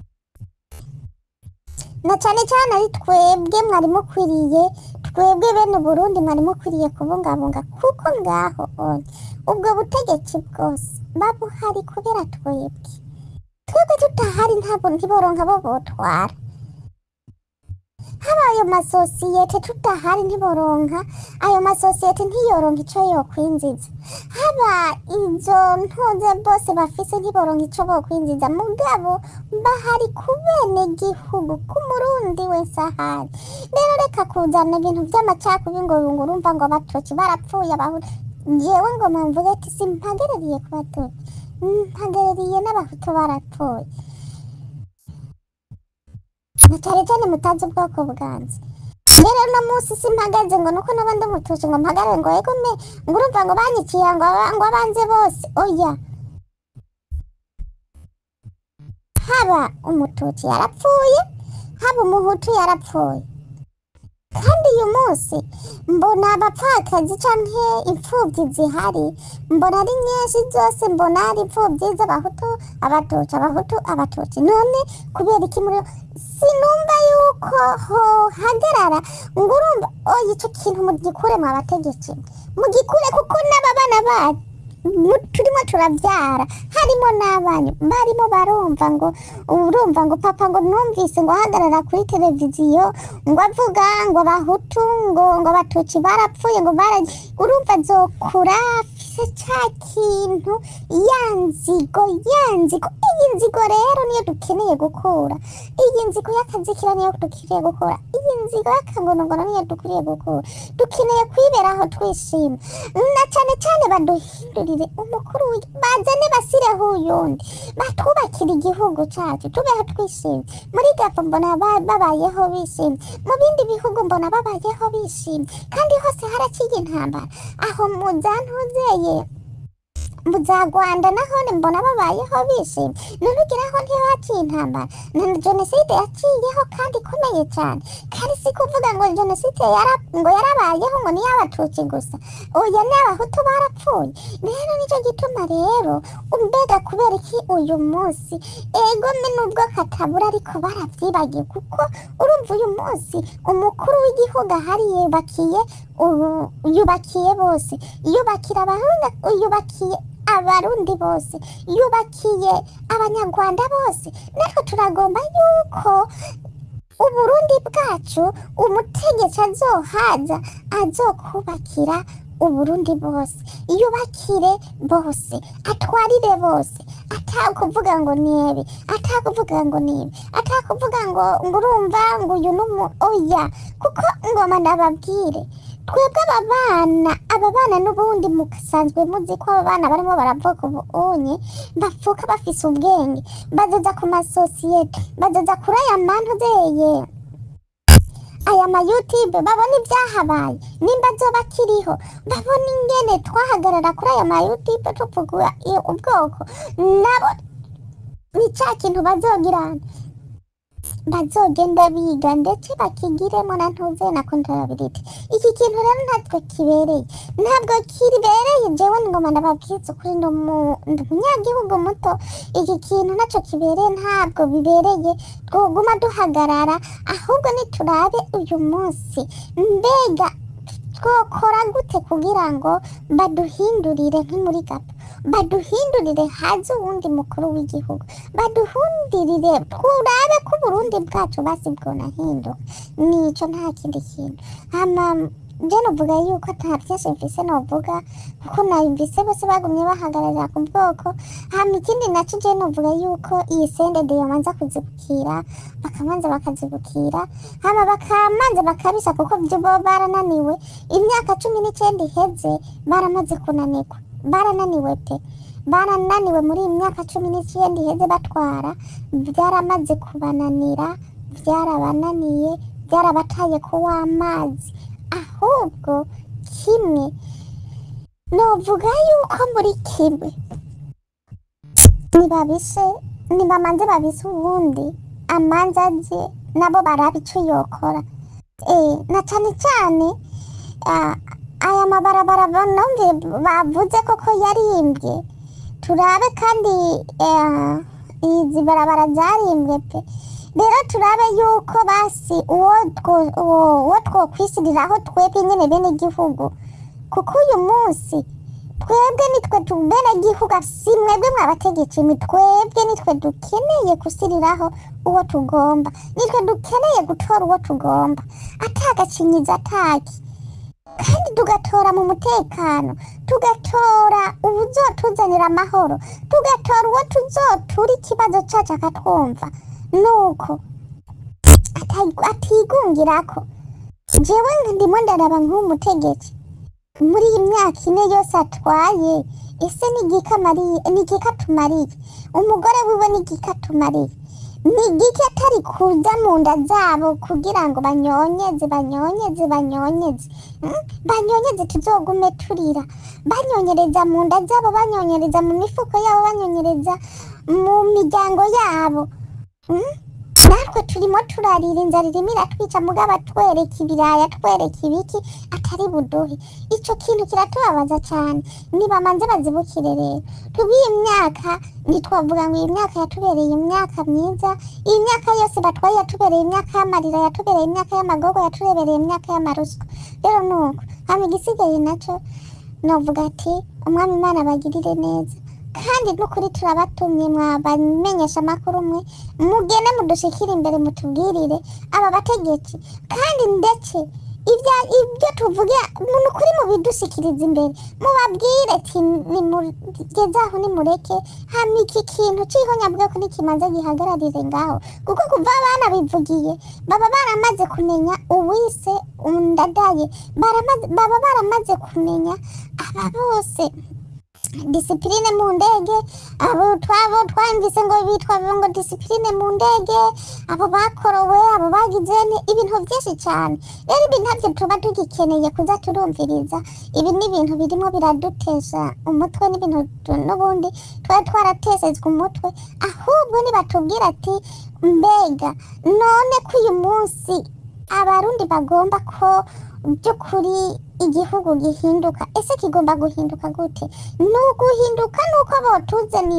Speaker 2: na cyane cyane ari twebwe mwari mukwiriye twebwe bene Burundi mwari mukwiriye kubungabunga kuko ngaho onye ubwo butegetsi bwose babuhari kubera twebwe twebwe tutahari ntabwo ntiboronka bo botwara haba ayo masosiyete tutahari ntiboronka ayo masosiyete ntiyoronka ico yokwinjiza haba izo ntunze bose bafise ntiboronka ico bokwinjiza mugabo bahari ku bene gihugu k'umurundi wese ahari rero reka kuzana ibintu vy'amacakubiri ngo ngo urumva ngo abatutsi barapfuye abahutu jewe ngo mvuge ati simpagereriye ku batutsi mpagereriye n'abahutu barapfuye na cane cane mutazi ubwoko bwanze rero uno munsi simpagaze ngo nuko n'abandi umututsi ngo mpagarare ngo ego me ngo urumva ngo banyiciye ngo aba- ngo abanze bose oya haba umututsi yarapfuye haba umuhutu yarapfuye kandi uyu munsi mbona abapfakazi canke imfuvyi zihari mbona ari nyinshi zose mbona ari imfuvyi z'abahutu abatutsi abahutu abatutsi none kubera iki muri sinumva yuko hohagarara ngo urumva oya ico kintu mugikure mu bategetsi mugikure kuko n'ababana banyu mu- turimo turavyara harimo n'abanyu barimo barumva ngo urumva ngo papa ngo numvise ngo ahagarara kuri televiziyo ngo avuga ngo abahutu ngo ngo abatutsi barapfuye ngo bara urumva zokura afise ca kintu ya nzigo ya nzigo iyi nzigo rero niyo dukeneye gukura iyi nzigo y'akazikira niyo dukeneye gukura iyi nzigo y'akangonogono niyo dukwiriye gukura dukeneye kwiberaho twishima na cane cane baduhindurire umukuru w'igi- bazane basireho uyundi batwubakire igihugu cacu tubeho twishimye muri gapo mbona ba- babayeho bishimye mu bindi bihugu mbona babayeho bishimye kandi hose haraciye intambara aho muzantuzeye mu za rwanda nahone mbona babayeho bishimye none ugeraho ntihaciye intambara na jenoside yaciyeho kandi ikomeye cyane kandi si kuvuga ngo jenoside yara, ngo yarabayeho ngo niyo abatutsi gusa oya n'abahutu barapfuye rero nicyo gituma rero mbega kubera iki uyu munsi ego me nubwo katabura ariko baravyibagiye kuko urumva uyu munsi umukuru w'igihugu ahari yubakiye ubu yubakiye bose yubakira abarundi yubakiye abarundi bose yubakiye abanyarwanda bose natwe turagomba yuko uburundi bwacu umutegetsi azohaza azokubakira uburundi bose yubakire bose atwarire bose atakuvuga ngo nibi atakuvuga ngo nibi atakuvuga ngo ngo urumva ngo uyu numu oya kuko ngoma ndababwire twebwe aba bana aba bana n'ubundi musanzwe muzi ko aba bana barimo baravuka ubunye bavuka bafise ubwenge bazoza ku masosiyete bazoza kuri aya mantuzeye aya ma youtube babona ibyahabaye nimba azoba akiriho babona ingene twahagarara kuri aya ma youtube tuvuga i- ubwoko nabo ni cya kintu bazogirana bazogenda biga ndetse bakigiremo na ntuze na kontarabiriti iki kintu rero ntatwe kibereye ntabwo kibereye jewe ngoma ndababwiza ukuri ndi umu- ndi umunyagihugu muto iki kintu nacyo kibereye ntabwo bibereye twoguma duhagarara ahubwo niturabe uyu munsi mbega twokora gute kugira ngo baduhindurire nk'imuri gato baduhindurire haze uwundi mukuru w'igihugu baduhundirire turabe ko uburundi bwacu basi bwonahinduka nico nta kindi kintu hama je novuga yuko nta vyinshi mfise novuga kuko nayumvise bose bagumye bahagararira ku bwoko hama ikindi naco je novuga yuko iyi sendede yomanza kuzibukira bakamanza bakazibukira hama bakamanza bakabisa kuko vyo bo barananiwe imyaka cumi n'icenda iheze baramaze kunanirwa barananiwe pe barananiwe muri iyi myaka cumi n'icenda iheze batwara byaramaze kubananira byarabananiye byarabataye ku w'amazi ahubwo kimwe novuga yuko muri kimwe nibabise nibamanze babise ubundi amanza aje nabo baraba ico yokora eh, na cane cane ah, aya mabarabara banumve bavuze koko yarimbye turabe kandi eh, izi barabara zarimbwe pe rero turabe yuko basi uwo two- uwo- uwo twokwisiriraho twebwe nyene bene igihugu kuko uyu munsi twebwe nitwe tu bene gihugu si mwebwe mwabategetsi ni twebwe nitwe dukeneye gusiriraho uwo tugomba nitwe dukeneye gutora uwo tugomba atagacinyiza ataki kandi tugatora mu mutekano tugatora ubuzotuzanira amahoro tugatora uwo tuzotura ikibazo cacu akatwumva nuko ata- atigungirako jewe ndimo ndaraba nk'umutegetsi muri iyi myaka ine yose atwaye ese ni igiki amariye ni igiki atumariye umugore wiwe ni igiki atumariye ni igiki atari kuza mu nda zabo kugira ngo banyonyeze banyonyeze banyonyeze Mm? banyonyeze tuzogume turira banyonyereza mu nda zabo banyonyereza mu mifuko yabo banyonyereza mu miryango yabo Mm? natwe turimo turarira inzara irimo iratwica mugabo atwereka ibiraya atwereka ibiki atari buduhe ico kintu kiratubabaza cyane nibamanze bazibukire rero tubiye imyaka ntitwavuga ngo iyi myaka yatubereye imyaka myiza iyi myaka yose batwaye yatubereye imyaka y'amarira yatubereye imyaka y'amagogo yatubereye imyaka y'amaruswa rero nuko hama igisigaye naco novuga ati umwami imana abagirire neza kandi n'ukuri turabatumye mwabamenyesha amakuru mwe mugene mudushikire imbere mutubwirire aba bategetsi kandi ndetse ibya ibyo tuvuge ni ukuri mubidushikiriza imbere mubabwire ati nimugeze aho nimureke hama iki kintu c'ihonyabwoko nikimaze gihagararire ngaho kuko kuva abana bivugiye baba baramaze kumenya uwise undadaye baramaze- baba baramaze kumenya aba bose disipurine mu ndege abo twabo twumvise ngo bitwa ngo disipurine mu ndege abo bakorowe abo bagize ni ibintu byinshi cyane rero ibi ntabyo tuba tugikeneye kuza turumviriza ibi ni ibintu birimo biradutesha umutwe n'ibintu tu- n'ubundi twari twaratesezwe umutwe ahubwo nibatubwira ati mbega none ko uyu munsi abarundi bagomba ko by'ukuri igihugu gihinduka ese kigomba guhinduka gute ni uguhinduka ni uko botuzanira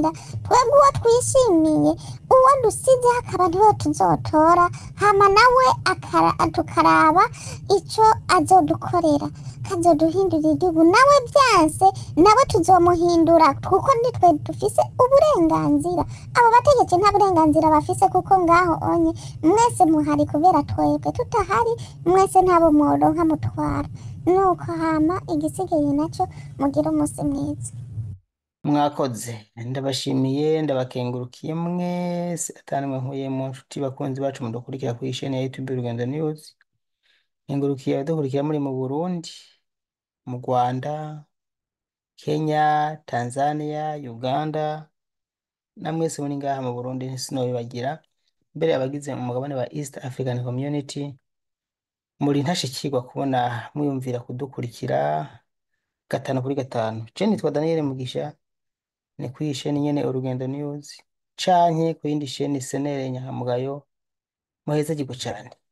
Speaker 2: twebwe uwo twishimiye uwo dusize hakaba niwe tuzotora hama nawe akara- tukaraba ico azodukorera kazoduhindurira igihugu nawe byanse nawe tuzomuhindura kuko nitwe dufise uburenganzira abo bategetsi nta burenganzira bafise kuko ngaho onye mwese muhari kubera twebwe tutahari mwese ntabo mworonka mutwara nuko hama igisigaye naco mugire umunsi mwiza
Speaker 1: mwakoze ndabashimiye ndabakengurukiye mwese atanimwe nkuye mu nshuti bakunzi bacu mudukurikira kuri isheni ya YouTube Urugendo News nkengurukiye abadukurikira muri mu Burundi mu Rwanda Kenya Tanzania Uganda na mwese muri ngaha mu Burundi sinobibagira mbere abagize umugabane wa East African Community muri ntashikirwa kubona mwiyumvira kudukurikira gatanu kuri gatanu je nitwa Daniel Mugisha ni kuri iyi sheni nyene Urugendo News canke ku yindi sheni Senere Nyankamugayo muheze gigo cane